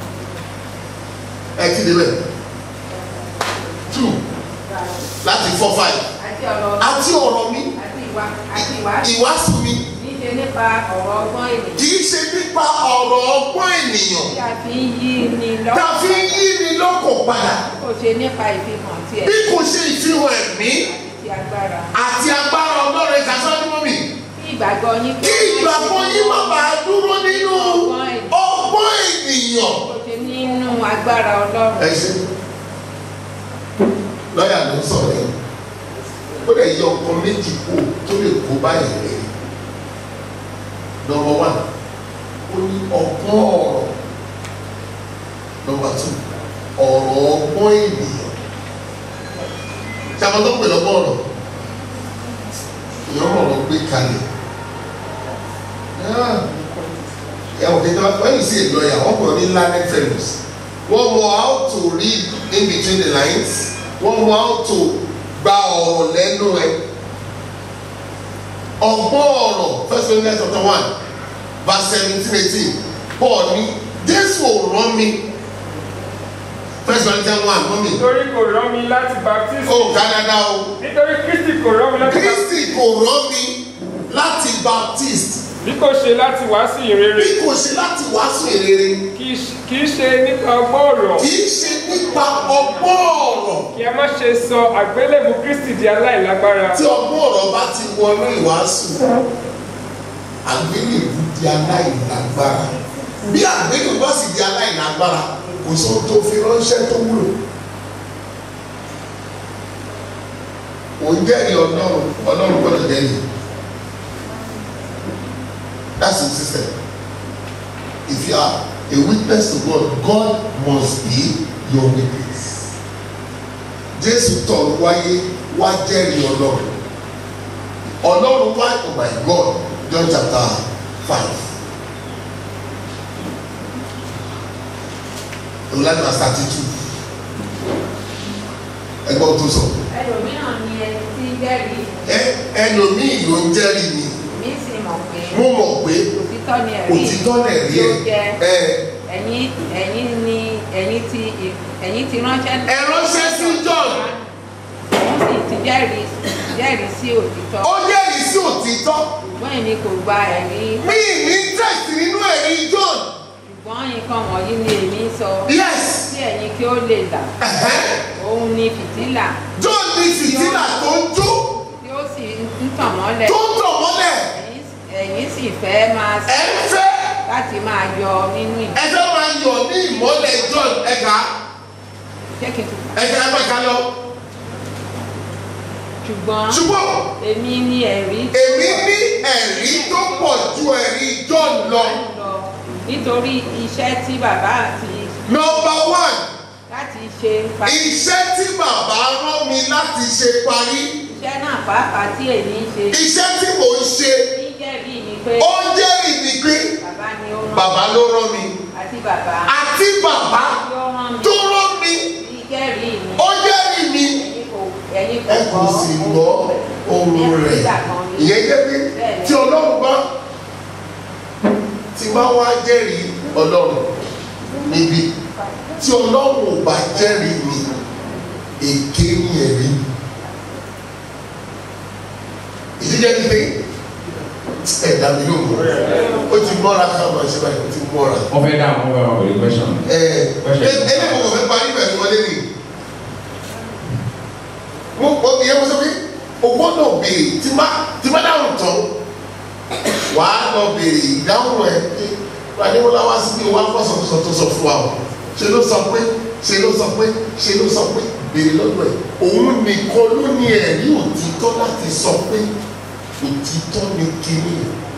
ẹ ti débẹ̀ two láti four five àti ọ̀rọ̀ àti ọ̀rọ̀ mi àti ìwà àti ìwà ìwàásù mi níṣe nípa ọ̀rọ̀ ọgbọ́n ènìyàn kì í ṣe nípa ọ̀rọ̀ ọgbọ́n ènìyàn tí a fi ń yí ni tá a fi ń lọ́kàn yí ni lọ́kàn padà kò ṣe nípa ìfihàn tí ẹ̀ bí kò ṣe ìfihàn ẹ̀mí àti agbára àti agbára ọlọ́run ẹ̀ka sọ́dún mọ́ mi. kí ìgbàgbọ́ yín kí ìgbàgbọ́ yín má bàa dúró nínú ọgbọ́n ènìyàn. kò ṣe nínú agbára ọlọ́run ẹ ṣe lọ́ọ̀yà ló ń sọ̀rọ̀ yìí ó lè yọ ọkàn méjì kú tó lè kó báyìí rẹ̀ nọmba wán ó ní ọgbọ́n ọ̀rọ̀ nọmba tù ọ̀rọ̀ ọgbọ́n ènìyàn tí a máa tó pè lọ́gbọ́n ọ̀rọ̀ èèyàn mọ̀ ọ́ gbé kalẹ̀ ẹ ò kéde when you see a lawyer wọ́n pè ọ́ ní learned fellows wọ́n mọ how to read in between the lines wọ́n mọ how to gba ọ̀rọ̀ lẹ́nu ẹ̀ ọgbọ́n ọ̀rọ̀ first Corinthians chapter one verse seventeen eighteen Paul ní Jésù ò rán mi first Corinthians one mọ́ mi nítorí kò rán mi láti baptist ó Canada o nítorí kristi kò rán mi láti baptist Kristi kò rán mi láti baptist bí kò ṣe láti wàásù ìrere bí kò ṣe láti wàásù ìrere kì í ṣe- kì í ṣe nípa ọgbọ́n ọ̀rọ̀ kì í ṣe nípa ọgbọ́n ọ̀rọ̀ kí a má ṣe sọ àgbélébù kristi di aláìlágbára tí ọgbọ́n ọ̀rọ̀ bá ti wọnú ìwàásù àgbélébù di aláìlágbára bí àgbélébù bá sì di aláìlágbára kò sóhun tó fi ránṣẹ́ tó wúlò òun jẹ́rìí ọlọ́run ọlọ́run gbọ́dọ̀ jẹ́rìí that's the system if you are a witness to God God must be your witness jésù tọ̀ wáyé wá jẹ́rìí ọlọ́run ọlọ́run wá oh my God John chapter five ọlọ́run verse thirty two ẹgbọ́n tó sọ ẹlòmíràn ni ẹ ti jẹ́rìí ẹ ẹlòmíì ló ń jẹ́rìí mi mi sì mọ̀ pé mo mọ̀ pé òtítọ́ ni ẹ̀rí òtítọ́ lẹ̀ rí tí ó ẹ jẹ́ ẹ ẹ̀yin ẹ̀yin ni ẹ̀yin ti ẹ̀yin ti ránṣẹ́ ẹ ránṣẹ́ sí John òun sì ti jẹ́rìí jẹ́rìí sí òtítọ́ ó jẹ́rìí sí òtítọ́ ṣùgbọ́n èmi kò gba ẹ̀rí mi ní interest nínú ẹ̀rí John ṣùgbọ́n nǹkan wọ̀nyí ni èmi ń sọ yes kí ẹ̀yin kí ó lè là ẹ̀hẹ́. òun ni fìtílà John ní fìtílà tó ń jó tí ó sì ń tàn mọ́lẹ̀ tó ń tàn mọ́lẹ̀ ẹ̀yin ẹ̀yin sì fẹ́ máa ẹ ń fẹ́ láti máa yọ nínú ìjọ ẹ fẹ́ máa yọ̀ ní ìmọ́lẹ̀ John ẹ̀ka jẹ́ kí n tún ẹ̀ka ẹ̀ máa ká lọ ṣùgbọ́n ṣùgbọ́n èmi ní ẹ̀rí èmi ní ẹ̀rí tó pọ̀ ju ẹ̀rí John lọ lọ nítorí iṣẹ́ tí bàbá àti number one láti ṣe pa iṣẹ́ tí bàbá rán mi láti ṣe parí iṣẹ́ náà pàápàá tí èmi ń ṣe iṣẹ́ tí mò ń ṣe ní jẹ́rìí mi pé ó jẹ́ ìdìgbé bàbá ni ó rán bàbá ló rán mi àti bàbá àti bàbá tí ó rán mi tó rán mi ní jẹ́rìí mi ó jẹ́rìí mi ẹ̀yin kò ẹ̀yin kò ẹ gbọ́ kò sì gbọ́ ohun rẹ̀ ìyẹn jẹ́ pé tí ọlọ́run bá ti bá wá jẹ́rìí ọlọ́run níbi tí ọlọ́run ò bá jẹ́rìí mi èké ni ẹ̀rí ìdíjẹ́ ní pé ẹ̀dá mi ló mọ̀ ó ti mọ́ra ká máa ṣe báyìí ó ti mọ́ra wọ́n fẹ́ dá àwọn ọmọ ẹ̀wọ̀n pẹ̀lú question. ẹ ẹ ẹni mo fẹ́ parí pẹ̀lú wọlé ni mo mo ìyẹn mo sọ pé o gbọ́dọ̀ béèrè tí má tí má dáhùn tán wà á lọ béèrè ìdáhùn ẹ pé adéwọlá wá sí pé wá fọsọfọsọ tó sọ fún wa o ṣe ló sọ pé ṣe ló sọ pé ṣe ló sọ pé béèrè lọ́dọ̀ ẹ̀ òun nìkan ló ní ẹ̀rí òtítọ́ láti sọ pé òtítọ́ ni kíní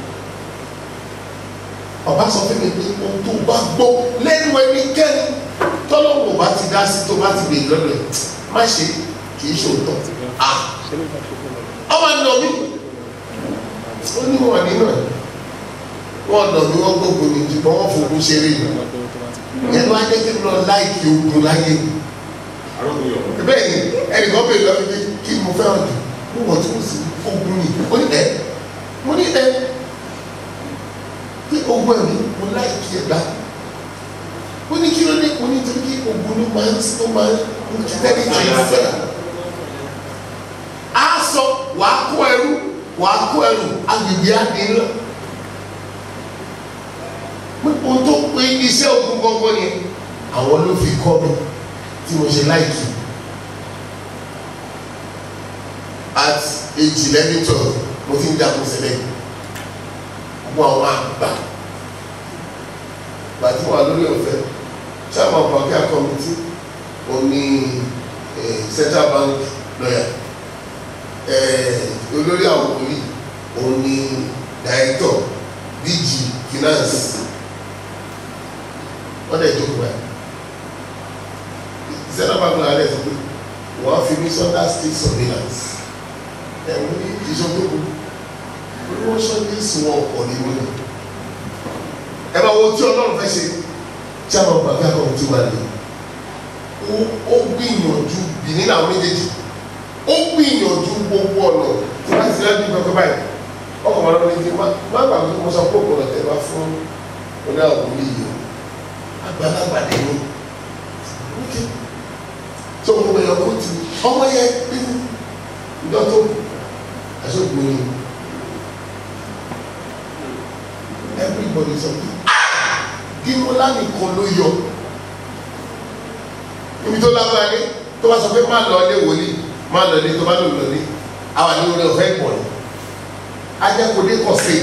ọba sọ fún mi pé ohun tó bá gbọ́ lẹ́nu ẹnikẹ́ni tọ́lọ́wọ́ bá ti dá sí tó bá ti béèrè lọ́dọ̀ ẹ̀ má ṣe kì í ṣòótọ́ ah ọmọ nà mí ó ní wọn nínú ẹ̀ wọn nà mí wọn gbógun ní ṣùgbọ́n wọn fòkun ṣeré yìí yẹn ló ajẹ́ kí n lọ láìkí ogun láyé bẹ́ẹ̀ ni ẹnìkan bèèrè lọ́wọ́ mi kí mo fẹ́ràn jù mo wọ̀ tí mo sì ogun ni ó ní ẹ mo ní ẹ kí ogun ẹ̀mí mo láìkí ẹ̀ gbá ó ní kí ló dé mo ní torí kí ogun ló máa ń ló máa ń kí tẹ́lẹ̀ tó yẹ fẹ́ á sọ wàá kó ẹrú wàá kó ẹrú agbègbè á dín lọ ohun tó pé iṣẹ́ ogun gbọ́ngbọ́n yẹn àwọn ló fi kọ́ mi tí mo ṣe láìkì at age eleven twelve mo ti ń jagun sílẹ̀ gbogbo àwọn àgbà gbàtí wà lórí ọ̀fẹ́ chairman bankia committee òní central bank lawyer olórí àwọn òní òní director dg finance wọ́n dẹ̀ jókòó báyìí central bank lawyer dẹ̀ sọ pé wọ́n á fi mí sọ́dá state surveillance ẹ̀wọ̀n ní ìṣòkòkò olówó sọ́dá sùn ọkọ̀ nínú ẹ̀ ẹ bá wo tí ọlọ́run fẹ́ ṣe tí àwọn bàbá kan ti wà ní ó gbìyànjú bìnní làwọn méjèèjì ó gbìyànjú gbogbo ọ̀nà tí wọ́n ti rẹ́ bí pẹ́pẹ́ báyìí ọkọ̀ wọn lọ́wọ́ ní má má gbàgbé kí mo sọ pé òkú ọ̀tẹ̀ wá fún oní àwọn òbí yìí àgbàlagbà dé ní ókè tó mo gbé ọkọ̀ tì ọmọ yẹn ìjọ tó àṣọ́gbìn ni everybody sọ pé gímọ́lá nìkan ló yọ ibi tó lágbára dé tó bá sọ pé má lọ ilé wòlíì má lọ ilé tó bá lò lọ ní àwọn àní orí ọ̀fẹ́ pọ̀ ní ajakode kọ̀ sí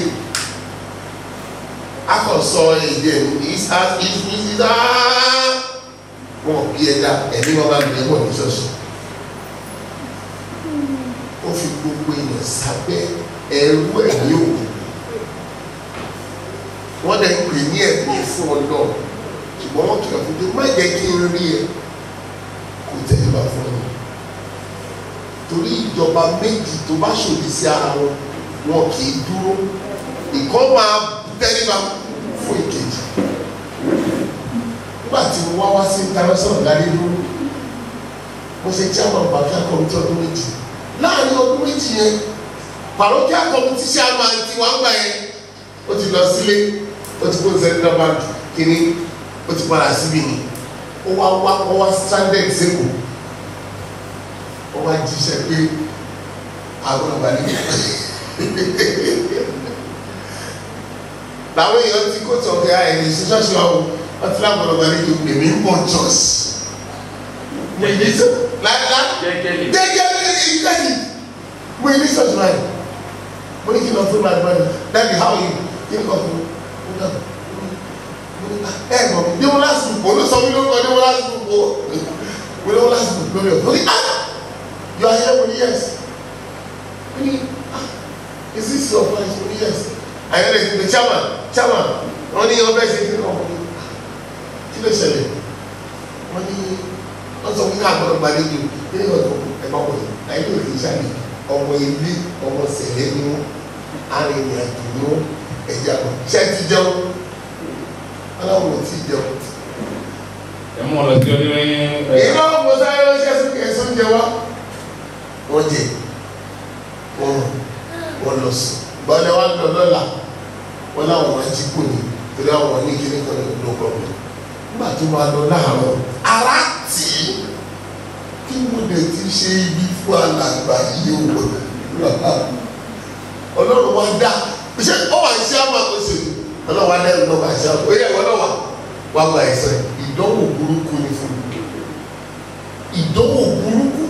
akọ̀sọ èdè ìsá ìsá wọn bí ẹ̀dá ẹ̀mí wọn bá gbé ẹ̀wọ̀ ní ṣọ́ọ̀ṣì ó fi gbogbo èèyàn sábẹ́ ẹ̀rú ẹ̀mí òkú wọ́n dẹ̀ ń pè ní ẹ̀mí fún ọlọ́ ṣùgbọ́n wọ́n kìlọ̀ fún pé má jẹ́ kí n rí ẹ kò tẹ̀lé bá fún ọ torí ìjọba méjì tó bá ṣòdì sí ara wọn wọn kì í dúró ìkọ́ máa tẹ́lé bá fún ìkejì nígbà tí mo wá wá sí international gari dúró mo ṣe chairman bàbá committee ọdún méjì láàrin ọdún méjì yẹn parochial committee chairman ti wá gbà yẹn ó ti lọ sílé ó ti kó central bank kínní ó ti padà síbi ni ó wá wá ó wá stranded sẹ́kù ó wá jíṣẹ́ pé àwọn ọba ní làwọn èèyàn ti kó tọ̀ kẹ́ àìní sí ṣọ́ọ̀ṣì wa o wọ́n ti láwọn ọba ní kí èmi ń bọ̀ church mo yí sọ láìlá Jẹ́jẹ́lì. jẹ́jẹ́ ìgbẹ́jì mo yí ní ṣọ́ọ̀ṣì wa yìí mo ní kí n lọ fún ìbàdàn ìbàdàn dáàbì how you kí n kọ fún un náà ẹ mọ mi ní wọn láti bò ló sọ mi lórúkọ ní wọn láti bò mo ní wọn láti bò lórí ọ̀tọ̀ ní ah you are here mo ní yes mo ní ah is this your place mo ní yes àyẹ̀lẹ̀ ti pè chairman chairman wọ́n ní ọbẹ̀ ṣe kí wọ́n ní kí ló ṣẹlẹ̀ wọ́n ní wọ́n sọ fún mi àgbọ̀dọ̀ gbàdéjò kí ni wọ́n tó ẹ̀kọ́ wọ̀ yìí àyè ló fi ṣàlẹ̀ ọmọ ilé ọmọ sẹ̀lẹ̀ ni wọ́n arìnrìn-àjò ni wọ́n ẹ̀jẹ̀ àgbọ̀ ṣé ẹ ti jẹun aláwọ̀ ò tí ì jẹun. ẹ mú ọ lọ sí ọdún èyí náà mo sáré ránṣẹ́ sí ẹ̀sùn jẹ wá wọ́n jẹ wọ́n wọ́n lọ sùn gbọ́dọ̀ wá lọ lọ́la wọ́n láwọn máa jí kò ní torí àwọn ní kíní kan ní no problem nígbà tó máa lọ láàárọ̀ ara tì í kí mo lè ti ṣe ibi fún alàgbà yìí o ọlọ́run wá dá ṣé ó wà ní sáà máa kó sí ọlọ́run wá dẹ́rù náà wà ní sáà ó yẹ ìwọ náà wà wà gba ẹ̀sẹ̀ ìdánwò burúkú ni fún mi ìdánwò burúkú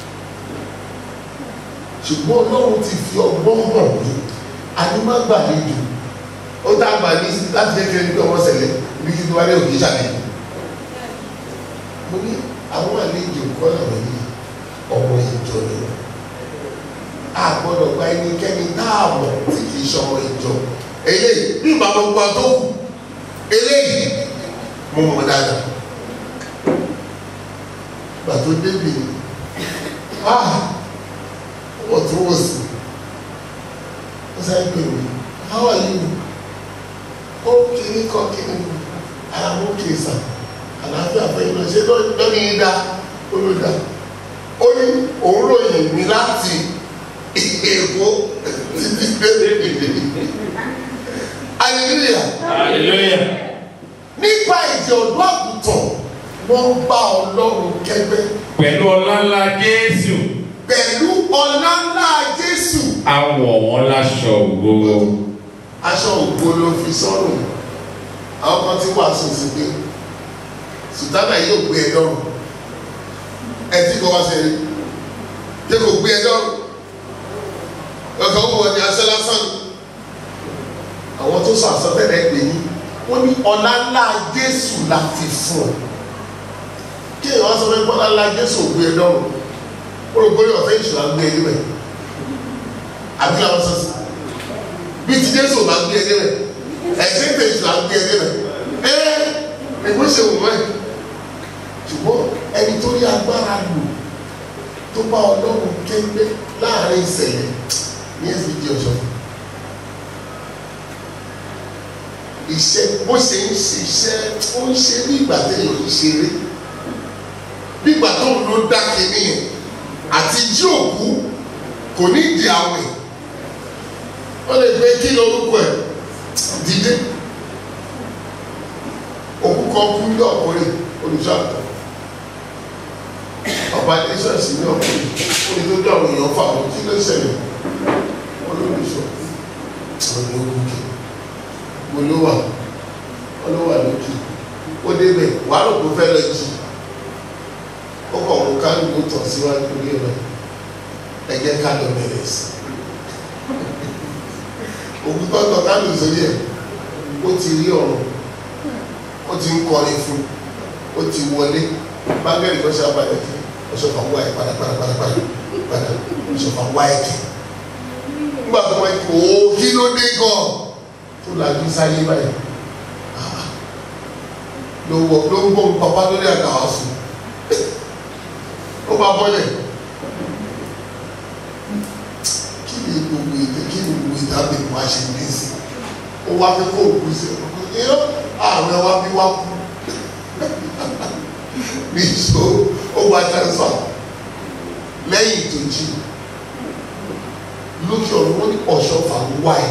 ṣùgbọ́n ọlọ́run ti fi ọgbọ́n hàn mí animagbàlejò ó tá a gbà ní láti kékeré ní ọmọ ṣẹlẹ̀ ibi kí n wá lé òkè ṣàlẹ̀ mo ní àwọn àlejò kọ́ làwọn yìí ọmọ ìjọ ni wọn a gbọ́dọ̀ gba ẹnikẹ́ni dáàbò tí kì í ṣọmọ ìjọ eléyìí bí bàbá gbogbo àtó wù eléyìí mo mọ̀ dáadáa gbà tó débi ni ah wọ́n tún wọ́n sí wọ́n sáré pè mí how are you ó kiri kọ́ kiri àwọn òkè sà àlàáfíà fẹ́yìn náà ṣé lọ́ní yín dá olùdá ó ní òun ròyìn mi láti èkó títí dé hallelujah hallelujah nípa ìjẹ ọdún àgùntàn wọ́n bá ọlọ́run kẹ́gbẹ́ pẹ̀lú ọlá ńlá jésù pẹ̀lú ọlá ńlá jésù a wọ̀ wọ́n láṣọ ògo aṣọ ògbó ló fi sọ́rùn àwọn kan ti wàásù sí pé sùtánà yóò gbé ẹ lọ́rùn ẹ tí kò wá sí rí tí kò gbé ẹ lọ́rùn ọkọ̀ ó wọ̀ ní aṣọ lásán àwọn tó sọ àsọtẹ́lẹ̀ pè ní wọ́n ní ọlá ńlá jésù la fi fún ọ kí èèyàn sọ pé ọlá ńlá jésù gbé ẹ lọ́rùn ó rò bóyá ọ̀fẹ́ ìṣúná gbé ẹ níbẹ̀ àbí àwọn sọ sí bí ti jésù bá gbé ẹ níbẹ̀ ẹ̀sìn tẹ̀ ìṣúná gbé ẹ níbẹ̀ ẹ́ ẹ̀gbọ́n ṣe wò wọ́n ẹ̀ ṣùgbọ́n ẹni tó rí agbára lò tó bá ọlọ́run kéńgbé láàrin ìṣẹ̀lẹ̀ ní ẹ̀sìn jẹ́ ọ̀ṣọ́ iṣẹ́ bó ṣe ń ṣiṣẹ́ ó ń ṣe bí ìgbà téèyàn ń ṣeré bí ìgbà tó ń lò dá kínní yẹn àti jí òkú kò ní ìdí àwẹ̀ wọ́n lè gbé kí lórúkọ ẹ̀ dídé òkú kan kú ní ọkùnrin olùṣọ́ àtọ̀ ọba ní ṣọ́ọ̀ṣì ní ọkùnrin ó ní tó dá àwọn èèyàn fà wọ́n kí ló ṣẹlẹ̀ olólùṣọ́ olóògùnkè olówà olówà lókè ó débẹ̀ wàá rò kó fẹ́ lọ jì ó kọ̀ ọ̀run ká ló tọ̀ síwájú ilé rẹ̀ ẹ̀jẹ̀ ká lọ bẹ̀rẹ̀ sí òkú tọ́tọ̀ ká ló sórí ẹ̀ ó ti rí ọ̀run ó ti ń kọrin fún ó ti wọlé bágẹ́rì kan ṣe abalẹ̀ kí ọ̀ṣọ́fà wá ẹ̀ padà padà padà padà padà ọ̀ṣọ́fà wá ẹ̀ kí nígbà tó wáyé kó o kí ló dé gan tó lajú sáyé báyìí Ah, ló wọ ló ń bọ̀ pàpà lórí àga ọ̀sùn ó bá bọ́lẹ̀ kí ni gbogbo ètò kí ni gbogbo ètò àbẹ̀ wá ṣe ní sí ó wá fẹ́ kó òkú sí ọ̀rọ̀ àwọn ẹwà bí wá kú ní ìṣó ó wá transfer lẹ́yìn tó jí lókè ọ̀run wọ́n ní ọ̀ṣọ́fà wá ẹ̀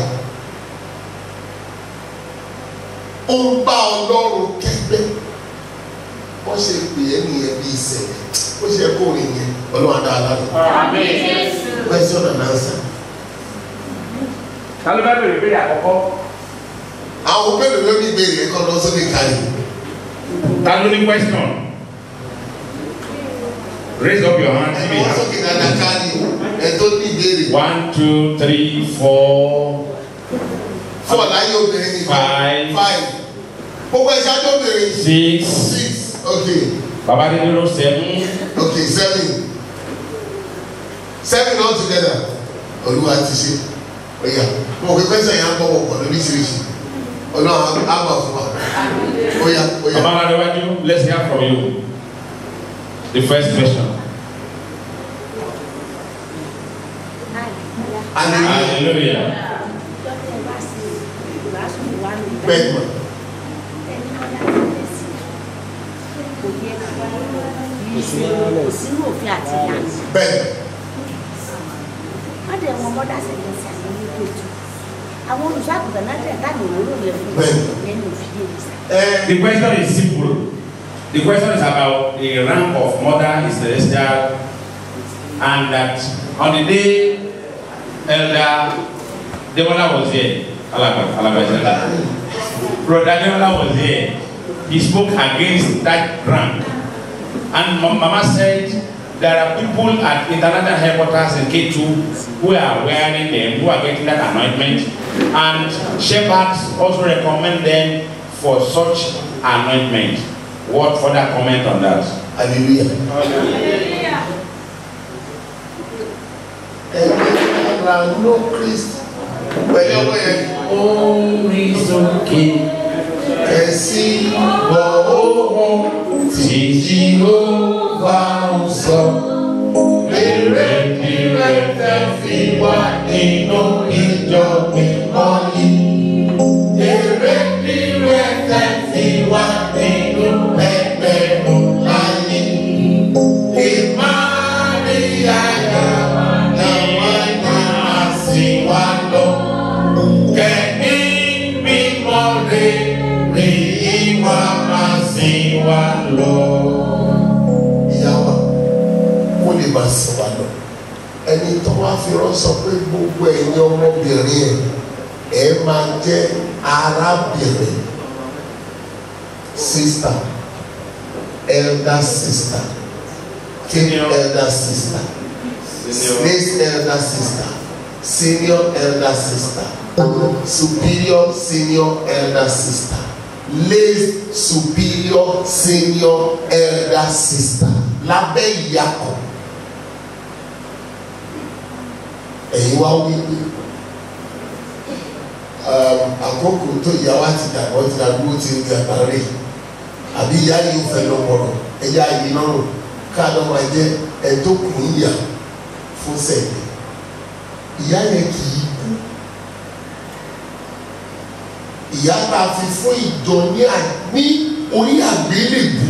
ó ń bá ọlọ́run kẹ́gbẹ́ wọ́n ṣe pè é nìyẹn bí ìṣẹ̀lẹ̀ ó ṣe kó rìn yẹn ọlọ́run adá aládùn question and answer ta ló bá bèrè ìbéèrè àkọ́kọ́ àwọn mélòó ló ní ìbéèrè ẹ̀kọ́ lọ sórí ìkàlẹ̀ ta ló ní question raise up your hand if you ẹ̀wọ́n have sókè dáadáa káàdì ẹ̀ tó ní ìbéèrè one two three four fún ọ̀láyé obìnrin ní Five. five gbogbo ẹ̀ṣẹ́ ajọ́ obìnrin six six okay babadelo seven okay seven seven all together olúwa ti ṣe ọ̀yà mo kò pẹ́sẹ̀ yẹn á bọ̀ wọ̀ pọ̀ lóríṣiríṣi ọlọ́run á gbà fún wa ọ̀yà ọ̀yà babaladewaju let's hear from you the first question hallelujah hallelujah bẹ́ẹ̀ mọ̀ kò sínú òfin àti ìlànà bẹ́ẹ̀ tẹ wọn mọ́dà sẹ̀kẹ̀sì àwọn oníkèétu àwọn olùṣàgùntàn náà tẹ̀ ká lòun ló yẹ fún Bẹ́ẹ̀ni. yẹn ní òfin yẹn sá. ẹ The question is simple. The question is about the rank of mother is celestial, and that on the day Elder Demola was here, Alaba, Alaba is elder. Brother Demola was here. He spoke against that rank, and Ma- Mama said there are people at international headquarters in K2 who are wearing them, who are getting that anointment, and shepherds also recommend them for such anointment. What further comment on that? hallelujah. ẹgbẹ́ ara ló kristi pẹ̀lú ọmọ yẹn Orí sókè kẹ̀sí bọ̀ ohun tí Jehova ń sọ. èrè kírẹ̀ tẹ̀ fi wá nínú ìjọ mímọ́ yìí. èrè kírẹ̀ tẹ̀ fi wá nínú ẹgbẹ̀rún láyé. ìmáríyá yà làwọn náà sì wá lọ. kẹ́ni mímọ́ rẹ̀ rí ìwà máa sì wá lọ. ìyá wa kó lè máa sìn wá lọ ẹni tó wá fi rán sọ pé gbogbo ẹ̀yin ọmọbìnrin ẹ̀ ẹ̀ máa jẹ́ arábìnrin sista elder sister king Senior. elder sister Senior. next elder sister senior elder sister superior senior elder sister late superior senior elder sister lábẹ́ ìyá kan ẹ̀yin wá wí pé um, àkókò tó ìyá wa ti dàgbọ́ ti dàgbọ́ ti ń gbà parí àbí ìyá yìí ń fẹ́ lọ́pọ̀lọ́ ẹ̀yà yìí lọ́rùn káàdọ́ máa jẹ́ ẹ̀tọ́ kù ń yà fún sẹ́yìn ìyá yẹn kì í kú ìyá tá a fi fún ìjọ ní à- ní orí àgbélébù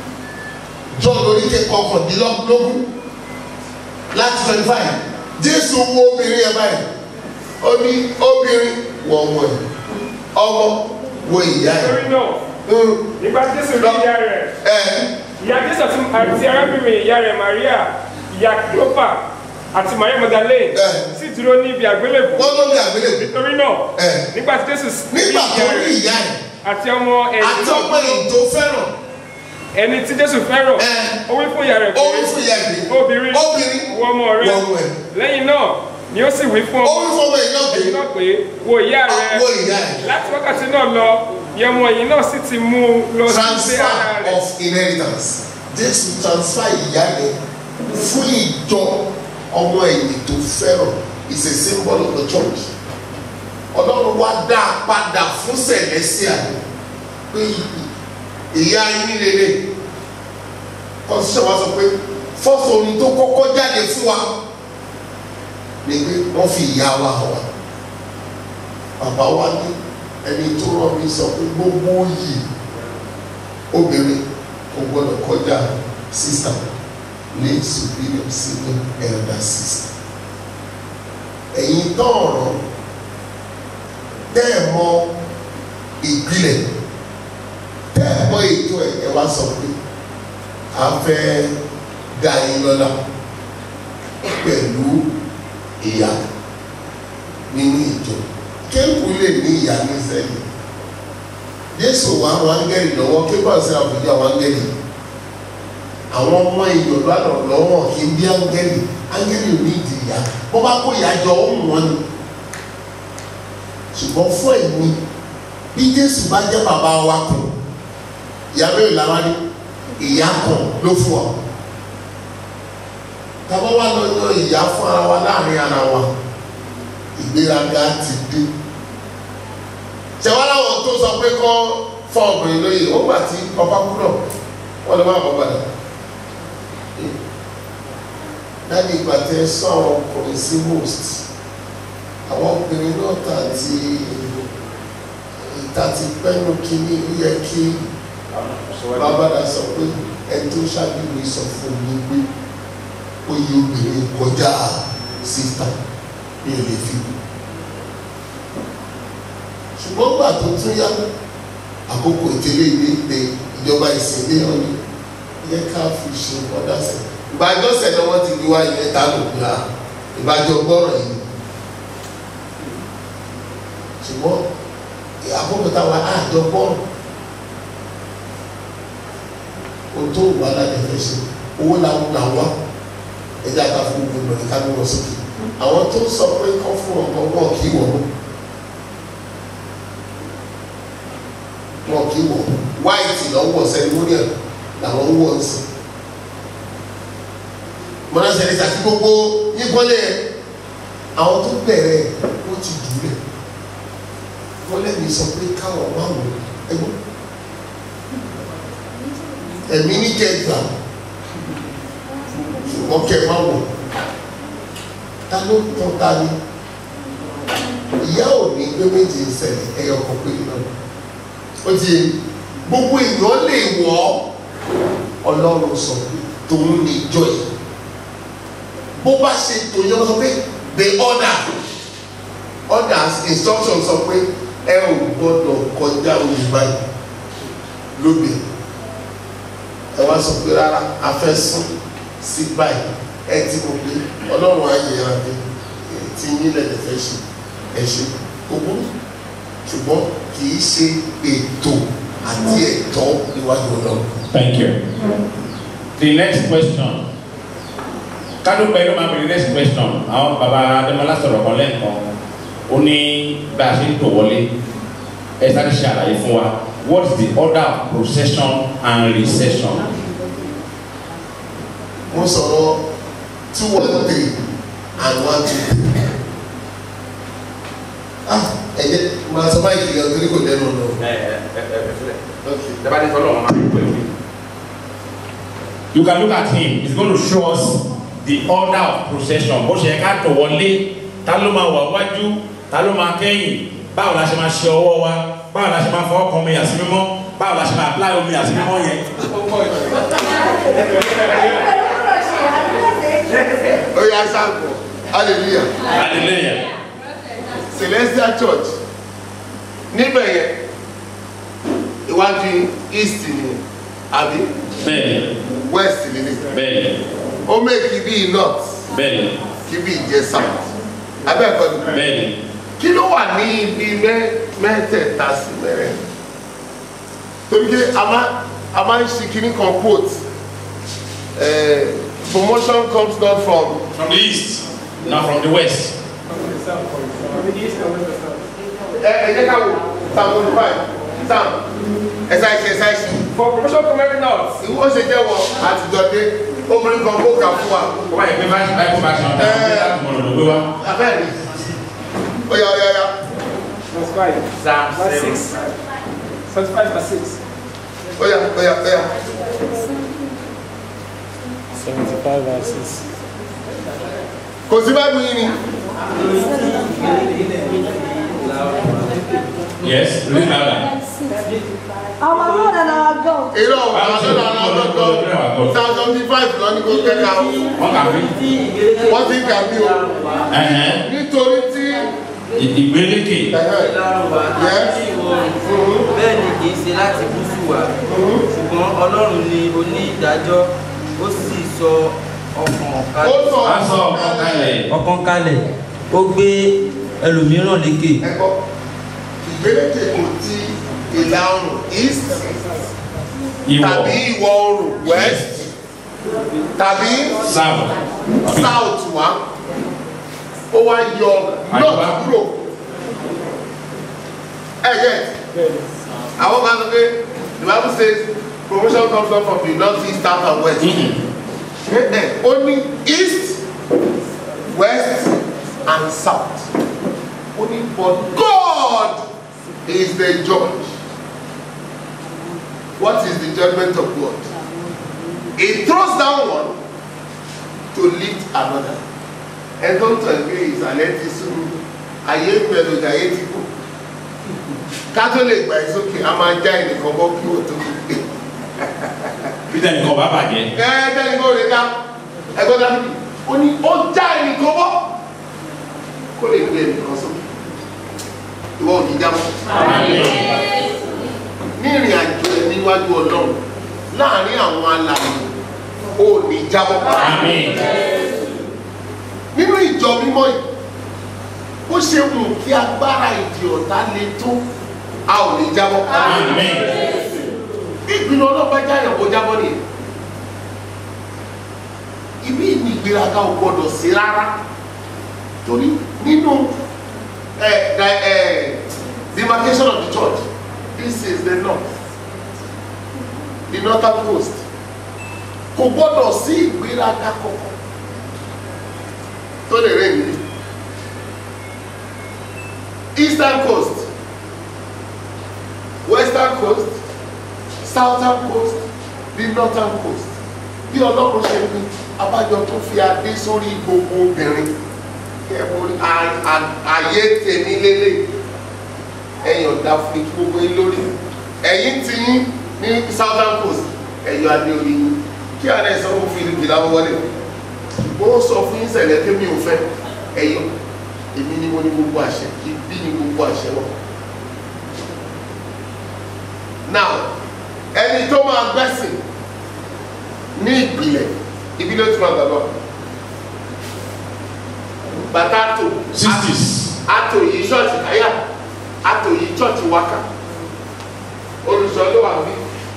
jọ lórí kẹ́kọ̀ọ́ kọ̀dínlọ́gbọ̀n láti twenty five jésù wo obìnrin yẹn báyìí ó ní obìnrin wọ ọmọ ẹ ọmọ wo ìyá ẹ torí náà Mm, nígbà tí jésù rí ìyá rẹ̀ ẹ ìyá jésù àti àti arábìnrin ìyá rẹ̀ maria ìyá cleopa àti maria magdalene Ẹ. sì dúró ní ibi àgbélébùú wọ́n ló ní àgbélébù nítorí náà Ẹ. nígbà tí jésù rí nígbà tó ìyá rí rẹ̀ ìyá ẹ àti ọmọ ẹni àti ọmọ èyí tó fẹ́ràn ẹni tí jésù fẹ́ràn Ẹ. ó wí fún ìyá rẹ̀ ó wí fún ìyá ẹ pé obìnrin obìnrin wo ọmọ wọ rẹ̀ ọmọ ẹ lẹ́yìn náà ni ó sì wí fún ó ọmọ wí fún ọmọ yìí náà pé ẹ̀yìn náà pé wo ìyá rẹ̀ wo ìyá ẹ láti wákàtí náà lọ ni ọmọ yìí náà sì ti mú un lọ sí ilé ara transfer rẹ̀ of inheritance jésù transfer ìyá yẹn fún ìjọ ọmọ ẹ̀yìn tó fẹ́ràn is a symbol of the church ọlọ́run wá dá a padà fún celestia pé ìyá yín rere constitution wa sọ pé fọ́sọ̀ orin tó kọ́kọ́ jáde fún wa ni pé wọ́n fi ìyá wa hàn wá bàbá wa ní ẹni tó rán mi sọ pé gbogbo yìí obìnrin kò gbọdọ̀ kọjá sister ní superior senior elder sister ẹ̀yin tọ̀ọ̀rọ̀ tẹ́ ẹ̀ mọ ìpìlẹ̀ tẹ́ ẹ̀ mọ ètò ẹ̀ ẹ̀ wá sọ pé a fẹ́ dá yín lọ́lá pẹ̀lú ìyá nínú ìjọ kéèkù lè ní ìyá ní sẹ́yìn jésù wà àwọn áńgẹ́lì lọ́wọ́ kébà sí àbújá àwọn áńgẹ́lì àwọn ọmọ èèyàn lọ́nà lọ́wọ́ kí n bí áńgẹ́lì áńgẹ́lì ò ní ìdí ìyá bó bá kó ìyá jọ ó mú wọn ni ṣùgbọ́n fún ẹ̀mí bí jésù bá jẹ́ bàbá wa kan ìyá mẹ́rin làwa ní ìyá kan ló fún ọ tàbá wà lọ yan ìyá fún ara wa láàrin ara wa ìgbéraga ti dé ṣẹ̀wọ́n láwọn tó sọ pé kọ́ fọ́ obìnrin lóye ó gbà tí ọba kú náà wọ́n lè má bọ́ padà láti ìgbà tẹ sọ àwọn ọkùnrin sí most àwọn obìnrin náà tà ti ìta ti pẹ́nu kínní ó yẹ kí bàbáda sọ pé ẹni tó ṣáájú mi sọ fún mi pé ó yẹ obìnrin kọjá síta mi ò lè fi ṣùgbọ́n gbà tó tún yá àkókò ìtẹ̀lé ilé ìpè ìjọba ìsìnlẹ̀ ọ̀nì yẹ ká fi ṣe ọ̀dà sẹ̀ ìbájọ́sẹ̀ ni wọ́n ti di wá ilẹ̀ ta ló gbà ìbájọ́ gbọ́rọ̀ yìí ṣùgbọ́n àkókò táwa àjọ gbọ́rọ̀ o tó wà lálẹ́ fẹ́ ṣe owó làwọn là wá ẹjẹ́ àká fún gbogbo ìgbọ̀n ká ló wọ sókè àwọn tó sọ pé kọ́ fún ọmọ wọn kì í wọ̀ ọ́ wọn kì í wọ̀ wáìtì lọ́wọ́ sẹ́rímóníà làwọn ń wọ̀ ọ́ sí mọ́nà sẹ́rí sàkí gbogbo yíkọ́lẹ̀ àwọn tó bẹ̀rẹ̀ ó ti dùlẹ̀ wọ́n lẹ́nu sọ pé káwọn wà wọ̀ ẹgbọ́n ẹ̀mí ní kẹgbà ṣùgbọ́n kẹ má wọ̀ ta ló tán ta ni ìyá ò ní gbé méjì ṣẹlẹ̀ ẹyọ kan pé náà ó ti gbogbo èèyàn lè wọ̀ ọ́ ọlọ́run sọ pé tòun ní ìjọ yìí bó bá ṣe tòun yẹn sọ pé the order orders instruction sọ pé ẹ ò gbọ́dọ̀ kọjá olùbáyìí lóbìnrin ẹ wá sọ pé rárá a fẹ́ sún sí báyìí ẹ ti mọ̀ pé ọlọ́run á yẹ ara pé tí yín lẹ́lẹ̀ fẹ́ ṣe ẹ ṣe gbogbo ṣùgbọ́n kì í ṣe ètò àti ẹ̀tọ́ níwájú ọlọ́run. Thank you. The next question. Kádó pẹ̀lú máa bèrè next question. Àwọn bàbá Adémọlá sọ̀rọ̀ kan lẹ́ẹ̀kan. Ó ní bá a ṣe ń tò wọlé. Ẹ sáré ṣe àlàyé fún wa. What is the order of procession and recession? mo sọ̀rọ̀ two one three and one two three. ah ẹ̀jẹ̀ máa sọ báyìí kìlọ̀ torí kò dẹnu ọ̀nà. ẹ ẹ ẹ ẹ filẹ ok dabadi fọlọ wọn máa ń pè mí. You can look at him. He's going to show us the order of procession. Bó ṣe yẹ ká tò wọlé, ta ló máa wà wájú, ta ló máa kẹ́yìn, báwo la ṣe máa ṣe ọwọ́ wa, báwo la ṣe máa fọwọ́ kan omi àti mímọ́, báwo la ṣe máa apply omi àti mímọ́ yẹn. ó yà sáàpù hallelujah Hallelujah. celestial church níbẹ̀ yẹn iwájú east ni àbí Bẹ́ẹ̀ni, west ni ni bẹ́ẹ̀ni, ó mẹ́kì bíi north bẹ́ẹ̀ni, kí bíi jẹ́ south abẹ́ẹ̀kọ́ ni bẹ́ẹ̀ni. kí ló wà ní ibi mẹ́- mẹ́tẹ̀ẹ̀ta sí mẹ́rẹ̀ torí pé a máa a máa ń ṣe kíní kan quote eh, promotion comes not from From the east, not from the west. ẹ ẹ jẹ́ ká wò psalm twenty five psalm ẹ̀sà ìṣe ẹ̀sà ìṣe For promotion from every north. ìwọ ṣe jẹ́ wọ àtijọ́ dé obìnrin kan kó kà fún wa Ó bá yẹ pé báyìí báyìí kó bá ṣe ọ̀tá, ó gbé láti mọ̀ lọ́dọ̀ gbé wá. abẹ́rẹ́ ó yá ó yá ó yá Verse 5. Psalm Verse seven. 6. 75 verse 6. ó yá ó yá ó yá 75 verses. kò sí báyìí yín ni Yes, read louder. Our Lord and our God. èrò àwọn ọ̀dọ́ àwọn ọ̀dọ́ psalm seventy five lọ ní kò kẹ́ka o Wọ́n kà fi. wọ́n ti kà bí o Ẹ̀hẹ́n. nítorí tí Ìgbélékè. ẹ̀hẹ́, lárúbá Yes. láti ìwọ̀rùn bẹ́ẹ̀ ni kì í ṣe láti gúúsù wá ṣùgbọ́n ọlọ́run ni oní ìdájọ́ ó sì sọ ọkàn ó kalẹ̀ sọ A sọ ọ̀kan kalẹ̀. ọkàn kalẹ̀ ó gbé ẹlòmíràn lékè ẹ̀kọ́ ìgbélékè kò ti ìlà oòrùn east Ìwọ̀. tàbí ìwọ̀ oòrùn west tàbí South. south wá ó wá yọ north Àríwá. kúrò ẹ̀yẹ àwọn kan sọ pé the bible says promotion comes not from the north east south and west Mhm. Eh, eh, ó ní east west and south ó ní but God is the judge what is the judgment of God he throws down one to lift another ẹ tó ń tọ̀ pé ìsàlẹ̀ ti sùn ayé pẹ̀lú ayé ti kú ká tó lè gbà ẹ́ sókè a máa já ẹnìkan bọ́ kí wọ́n tó fi gbé Peter nìkan bá bàjẹ́. ẹ̀ẹ́dẹ́ni kò lè dá ẹgbẹ́ dábìlì ó ní ó já ẹnìkan bọ́ kó lè gbé ẹnìkan sókè ìwọ ò ní jábọ́ ní ìrìn àjò ẹ níwájú ọlọ́run láàrin àwọn alàyè ò ní jábọ́ nínú ìjọ mímọ́ yìí ó ṣe mú kí agbára ìdí ọ̀tá le tó a ò ní jábọ́ bí ìpinnu ọlọ́pàá jáyọ̀ kó jábọ́ nìyẹn ibi ìní ìgbéraga ò gbọdọ̀ sí rárá torí nínú ẹ ẹ ẹ demarcation of the church this is the north the northern coast kò gbọdọ̀ sí ìgbéraga kankan tó lè rẹ̀ mí eastern coast western coast southern coast the northern coast bí ọlọ́run ṣe ní abájọ tó fi adé sórí gbogbo obìnrin kẹ́ẹ̀mọ́rí ààyè tèmi lélẹ̀ ẹ̀yìn ọ̀dà fún ikú gbogbo yín lórí ẹ̀yìn tí yín ní southern coast ẹ̀yọ̀ adé orí yín kí àná sọ fún philip láwọn wọlé mo sọ fún yín sẹ̀lẹ̀ pé mi ò fẹ́ ẹ̀yọ̀ èmi ni mo ní gbogbo àṣẹ ibi ni gbogbo àṣẹ wọn. now ẹni tó máa gbẹ́sìn ní ìpìlẹ̀ ibi ló tún máa gbàgbọ́ bàtà àtò Sixties. àtò yìí ṣọ́ọ̀ṣì káyà àtò yìí ṣọ́ọ̀ṣì wákà olùsọ ló wà bí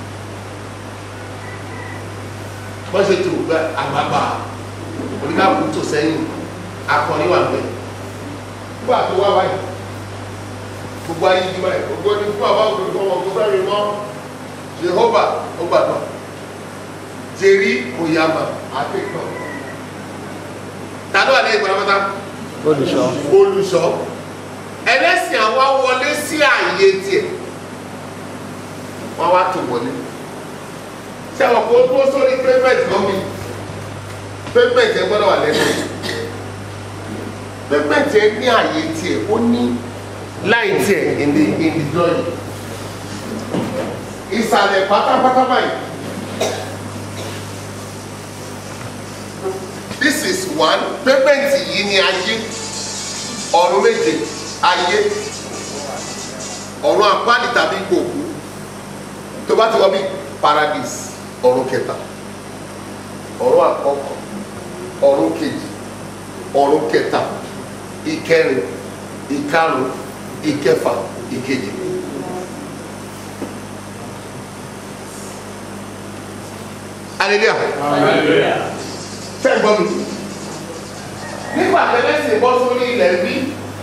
wọ́n ṣe tó gbẹ àgbàgbà oníkàkú tó sẹ́yìn akọni wà bẹ́ẹ̀ nígbà tó wá wáyé gbogbo ayé yìí báyìí gbogbo ní fún àbá òkè fún ọmọ gbogbo ẹ̀rí mọ́ Jehovah ó gbàgbọ́ jerry oyama akẹ́kọ̀ọ́ tàbí wà lẹ́yìn pátápátá olùṣọ́ olùṣọ́ ẹlẹ́sìn àwa wọlé sí ààyè tiẹ̀ wọ́n wá tó wọlé ṣé àwọn kò tó sórí payment lọ́mí payment ẹ gbọ́dọ̀ wà lẹ́nu payment ẹ ní ààyè tiẹ̀ ó ní láì tiẹ̀ in the in the drawing ìsàlẹ̀ pátápátá báyìí. this is one payment yìí ni ayé ọ̀run méje ayé ọ̀run àpáàdì tàbí gbòòkú tó bá ti wọ́n bí paradise ọ̀run kẹta ọ̀run àkọ́kọ́ ọ̀run kejì ọ̀run kẹta ìkẹrin ìkarùn ìkẹfà ìkeje. hallelujah fẹ́ gbọ́ mi. nígbà tẹ́lẹ̀sìn bọ́ sórí ilẹ̀ bí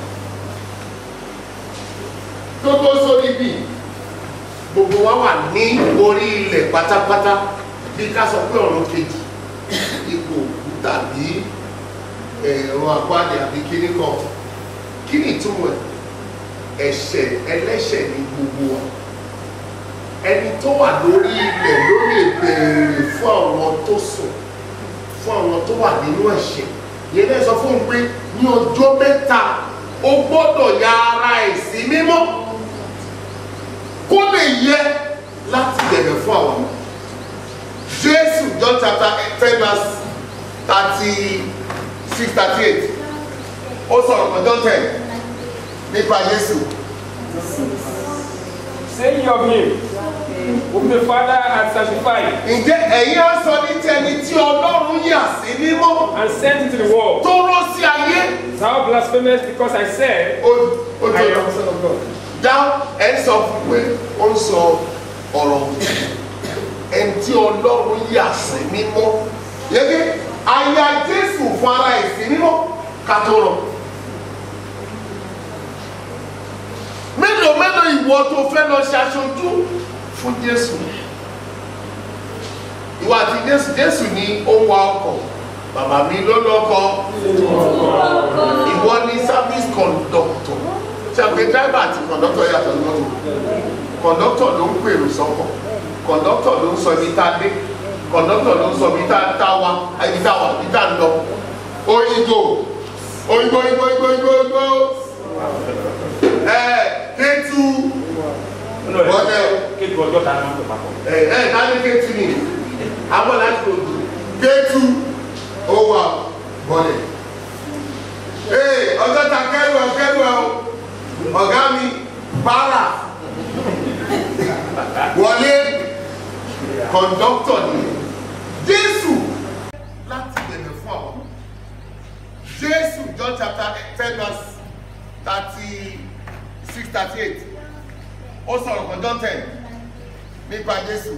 tó tó sórí bí gbogbo wa wà ní orí ilẹ̀ pátápátá bí ká sọ pé ọ̀run kejì ipò òkú tàbí ẹ̀rọ àpáàdé àbí kíní kan kí ni ìtumọ̀ ẹ̀ ẹ̀ṣẹ̀ ẹlẹ́ṣẹ̀ ní gbogbo wa ẹni tó wà lórí ilẹ̀ ló lè béèrè fún àwọn tó sùn fún àwọn tó wà nínú ẹ̀ṣẹ̀ yẹn lè sọ fún un pé ní ọjọ́ mẹ́ta ó gbọ́dọ̀ ya ara ẹ̀ sí mímọ́ kó lè yẹ láti bẹ̀rẹ̀ fún àwọn ọmọ jésù john chapter ten verse thirty six thirty eight ó sọ̀rọ̀ kan john ten nípa jésù Saying of him, whom the Father had sanctified ǹjẹ́ ẹ̀yin á sọ ní ti ẹni tí ọlọ́run yà sí mímọ́ and sent into the world. tó rán sí ayé Thou blasphemous because I said, ó ó I tó am lọ. the Son of God. dá ẹ ń sọ fún pé ó ń sọ ọ̀rọ̀ ẹni tí ọlọ́run yà sí mímọ́ yẹ́gẹ́ àyà jésù fún ara ẹ̀ sí mímọ́ ká tó rọ. mélòó mélòó ìwọ tó fẹ́ lọ ṣe aṣojú fún jésù ìwọ àti jésù jésù ní ó ń wa ọkọ̀ bàbá mi ló lọ́kọ̀ ìwọ ní service conductor ṣàgbé driver àti conductor yàtọ̀ lọ́tọ̀ conductor ló ń pèrò sọ́kọ̀ conductor ló ń sọ ibi tá a dé conductor ló ń sọ ibi tá a tá wa ibi tá a wà ibi tá a ń lọ oyinbo oyinbo oyinbo oyinbo oyinbo oyinbo ẹ kéétu Bọ́dẹ̀ o. kéèkì ọjọ́ ta ni wọ́n tó papọ̀. ẹ ẹ dání kéétu ni abọ́ láti òdu kéétu ó wà bọ́dẹ̀ ee ọjọ́ ta kẹ́rù ẹ kẹ́rù ẹ o ọ̀gá mi para wọlé kọ̀ǹdọ́tọ̀ ni jésù láti bẹ̀rẹ̀ fún àwọn jésù john chapter ten verse thirty six thirty eight ó sọ̀rọ̀ kan john ten nípa jésù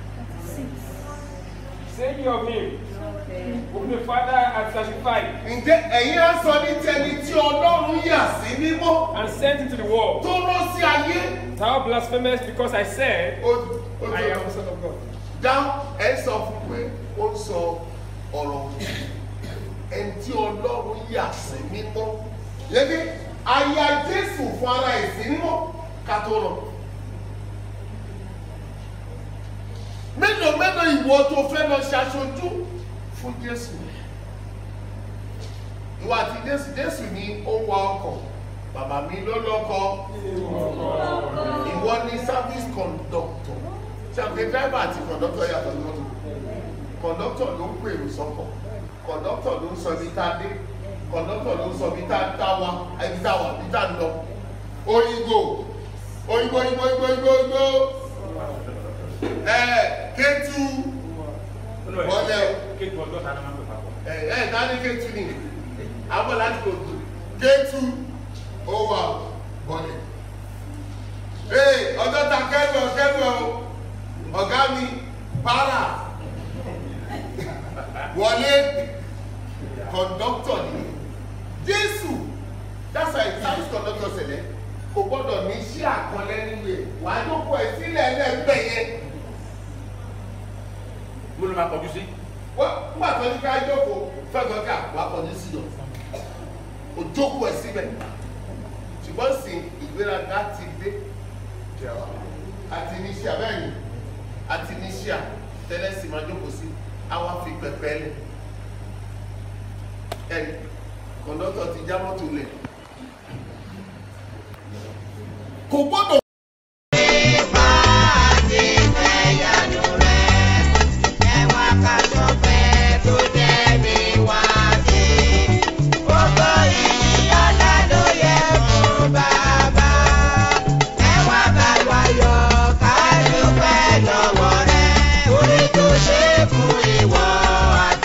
Saying of him, whom the Father had sanctified ǹjẹ́ ẹ̀yin á sọ ní tẹni tí ọlọ́run yà sí mímọ́ and sent into the world. tó rán sí ayé Thou blasphemous, because I said, ó ó I am tó the Son of God. dá ẹ sọ fún pé ó ń sọ ọ̀rọ̀ òdì ẹni tí ọlọ́run yà sí mímọ́ yẹ́nì àyà jésù fún ara ẹ̀ sí mímọ́ ká tó rọ. mélòó mélòó ìwọ tó fẹ́ lọ ṣaṣojú fún jésù ìwà àti jésù jésù ni ó ń wa ọkọ̀ bàbá mi ló lọ́kọ̀ ìwọ ni service conductor ṣàpè driver àti conductor yàtọ̀ ní mọ́tò conductor ló ń pèrò sọ́kọ̀ conductor ló ń sọ ibi tá a dé conductor ló ń sọ ibi tá a tá wa ibi tá a wà ibi tá a ń lọ oyinbo oyinbo oyinbo oyinbo oyinbo oyinbo ẹ kétu wọlé o kéèkì ọjọ́ ta ni wọ́n ń pè papọ̀. ẹ ẹ dání kétu ni àwọn láti kò tó kétu ó wà bọ̀lẹ̀ ee ọjọ́ ta kẹ́rù ọ kẹ́rù ọ ọ̀gá mi para wọlé kọ̀ǹdọ́tọ̀ ni jésù that's why service conductor ṣẹlẹ̀ kò gbọ́dọ̀ ní iṣẹ́ àkọlẹ́ nínú ẹ̀ wàá jókòó ẹ̀ sílẹ̀ lẹ́gbẹ̀ẹ́ yẹn mo ló máa kọjú sí. wọ́n nígbà tó ní ká jókòó fẹ́gbọ́n ká wàá kọjú sí yọ o jókòó ẹ̀ síbẹ̀ ṣùgbọ́n sì ìgbéraga ti dé àti níṣíà bẹ́ẹ̀ ni àti níṣíà tẹ́lẹ̀ sì máa jókòó sí àwa fi pẹpẹ lẹ̀ ẹ̀rí kọ̀ńdọ́tọ̀ ti já mọ́tò lẹ̀ kò gbọ́dọ̀. Fún ìwọ àti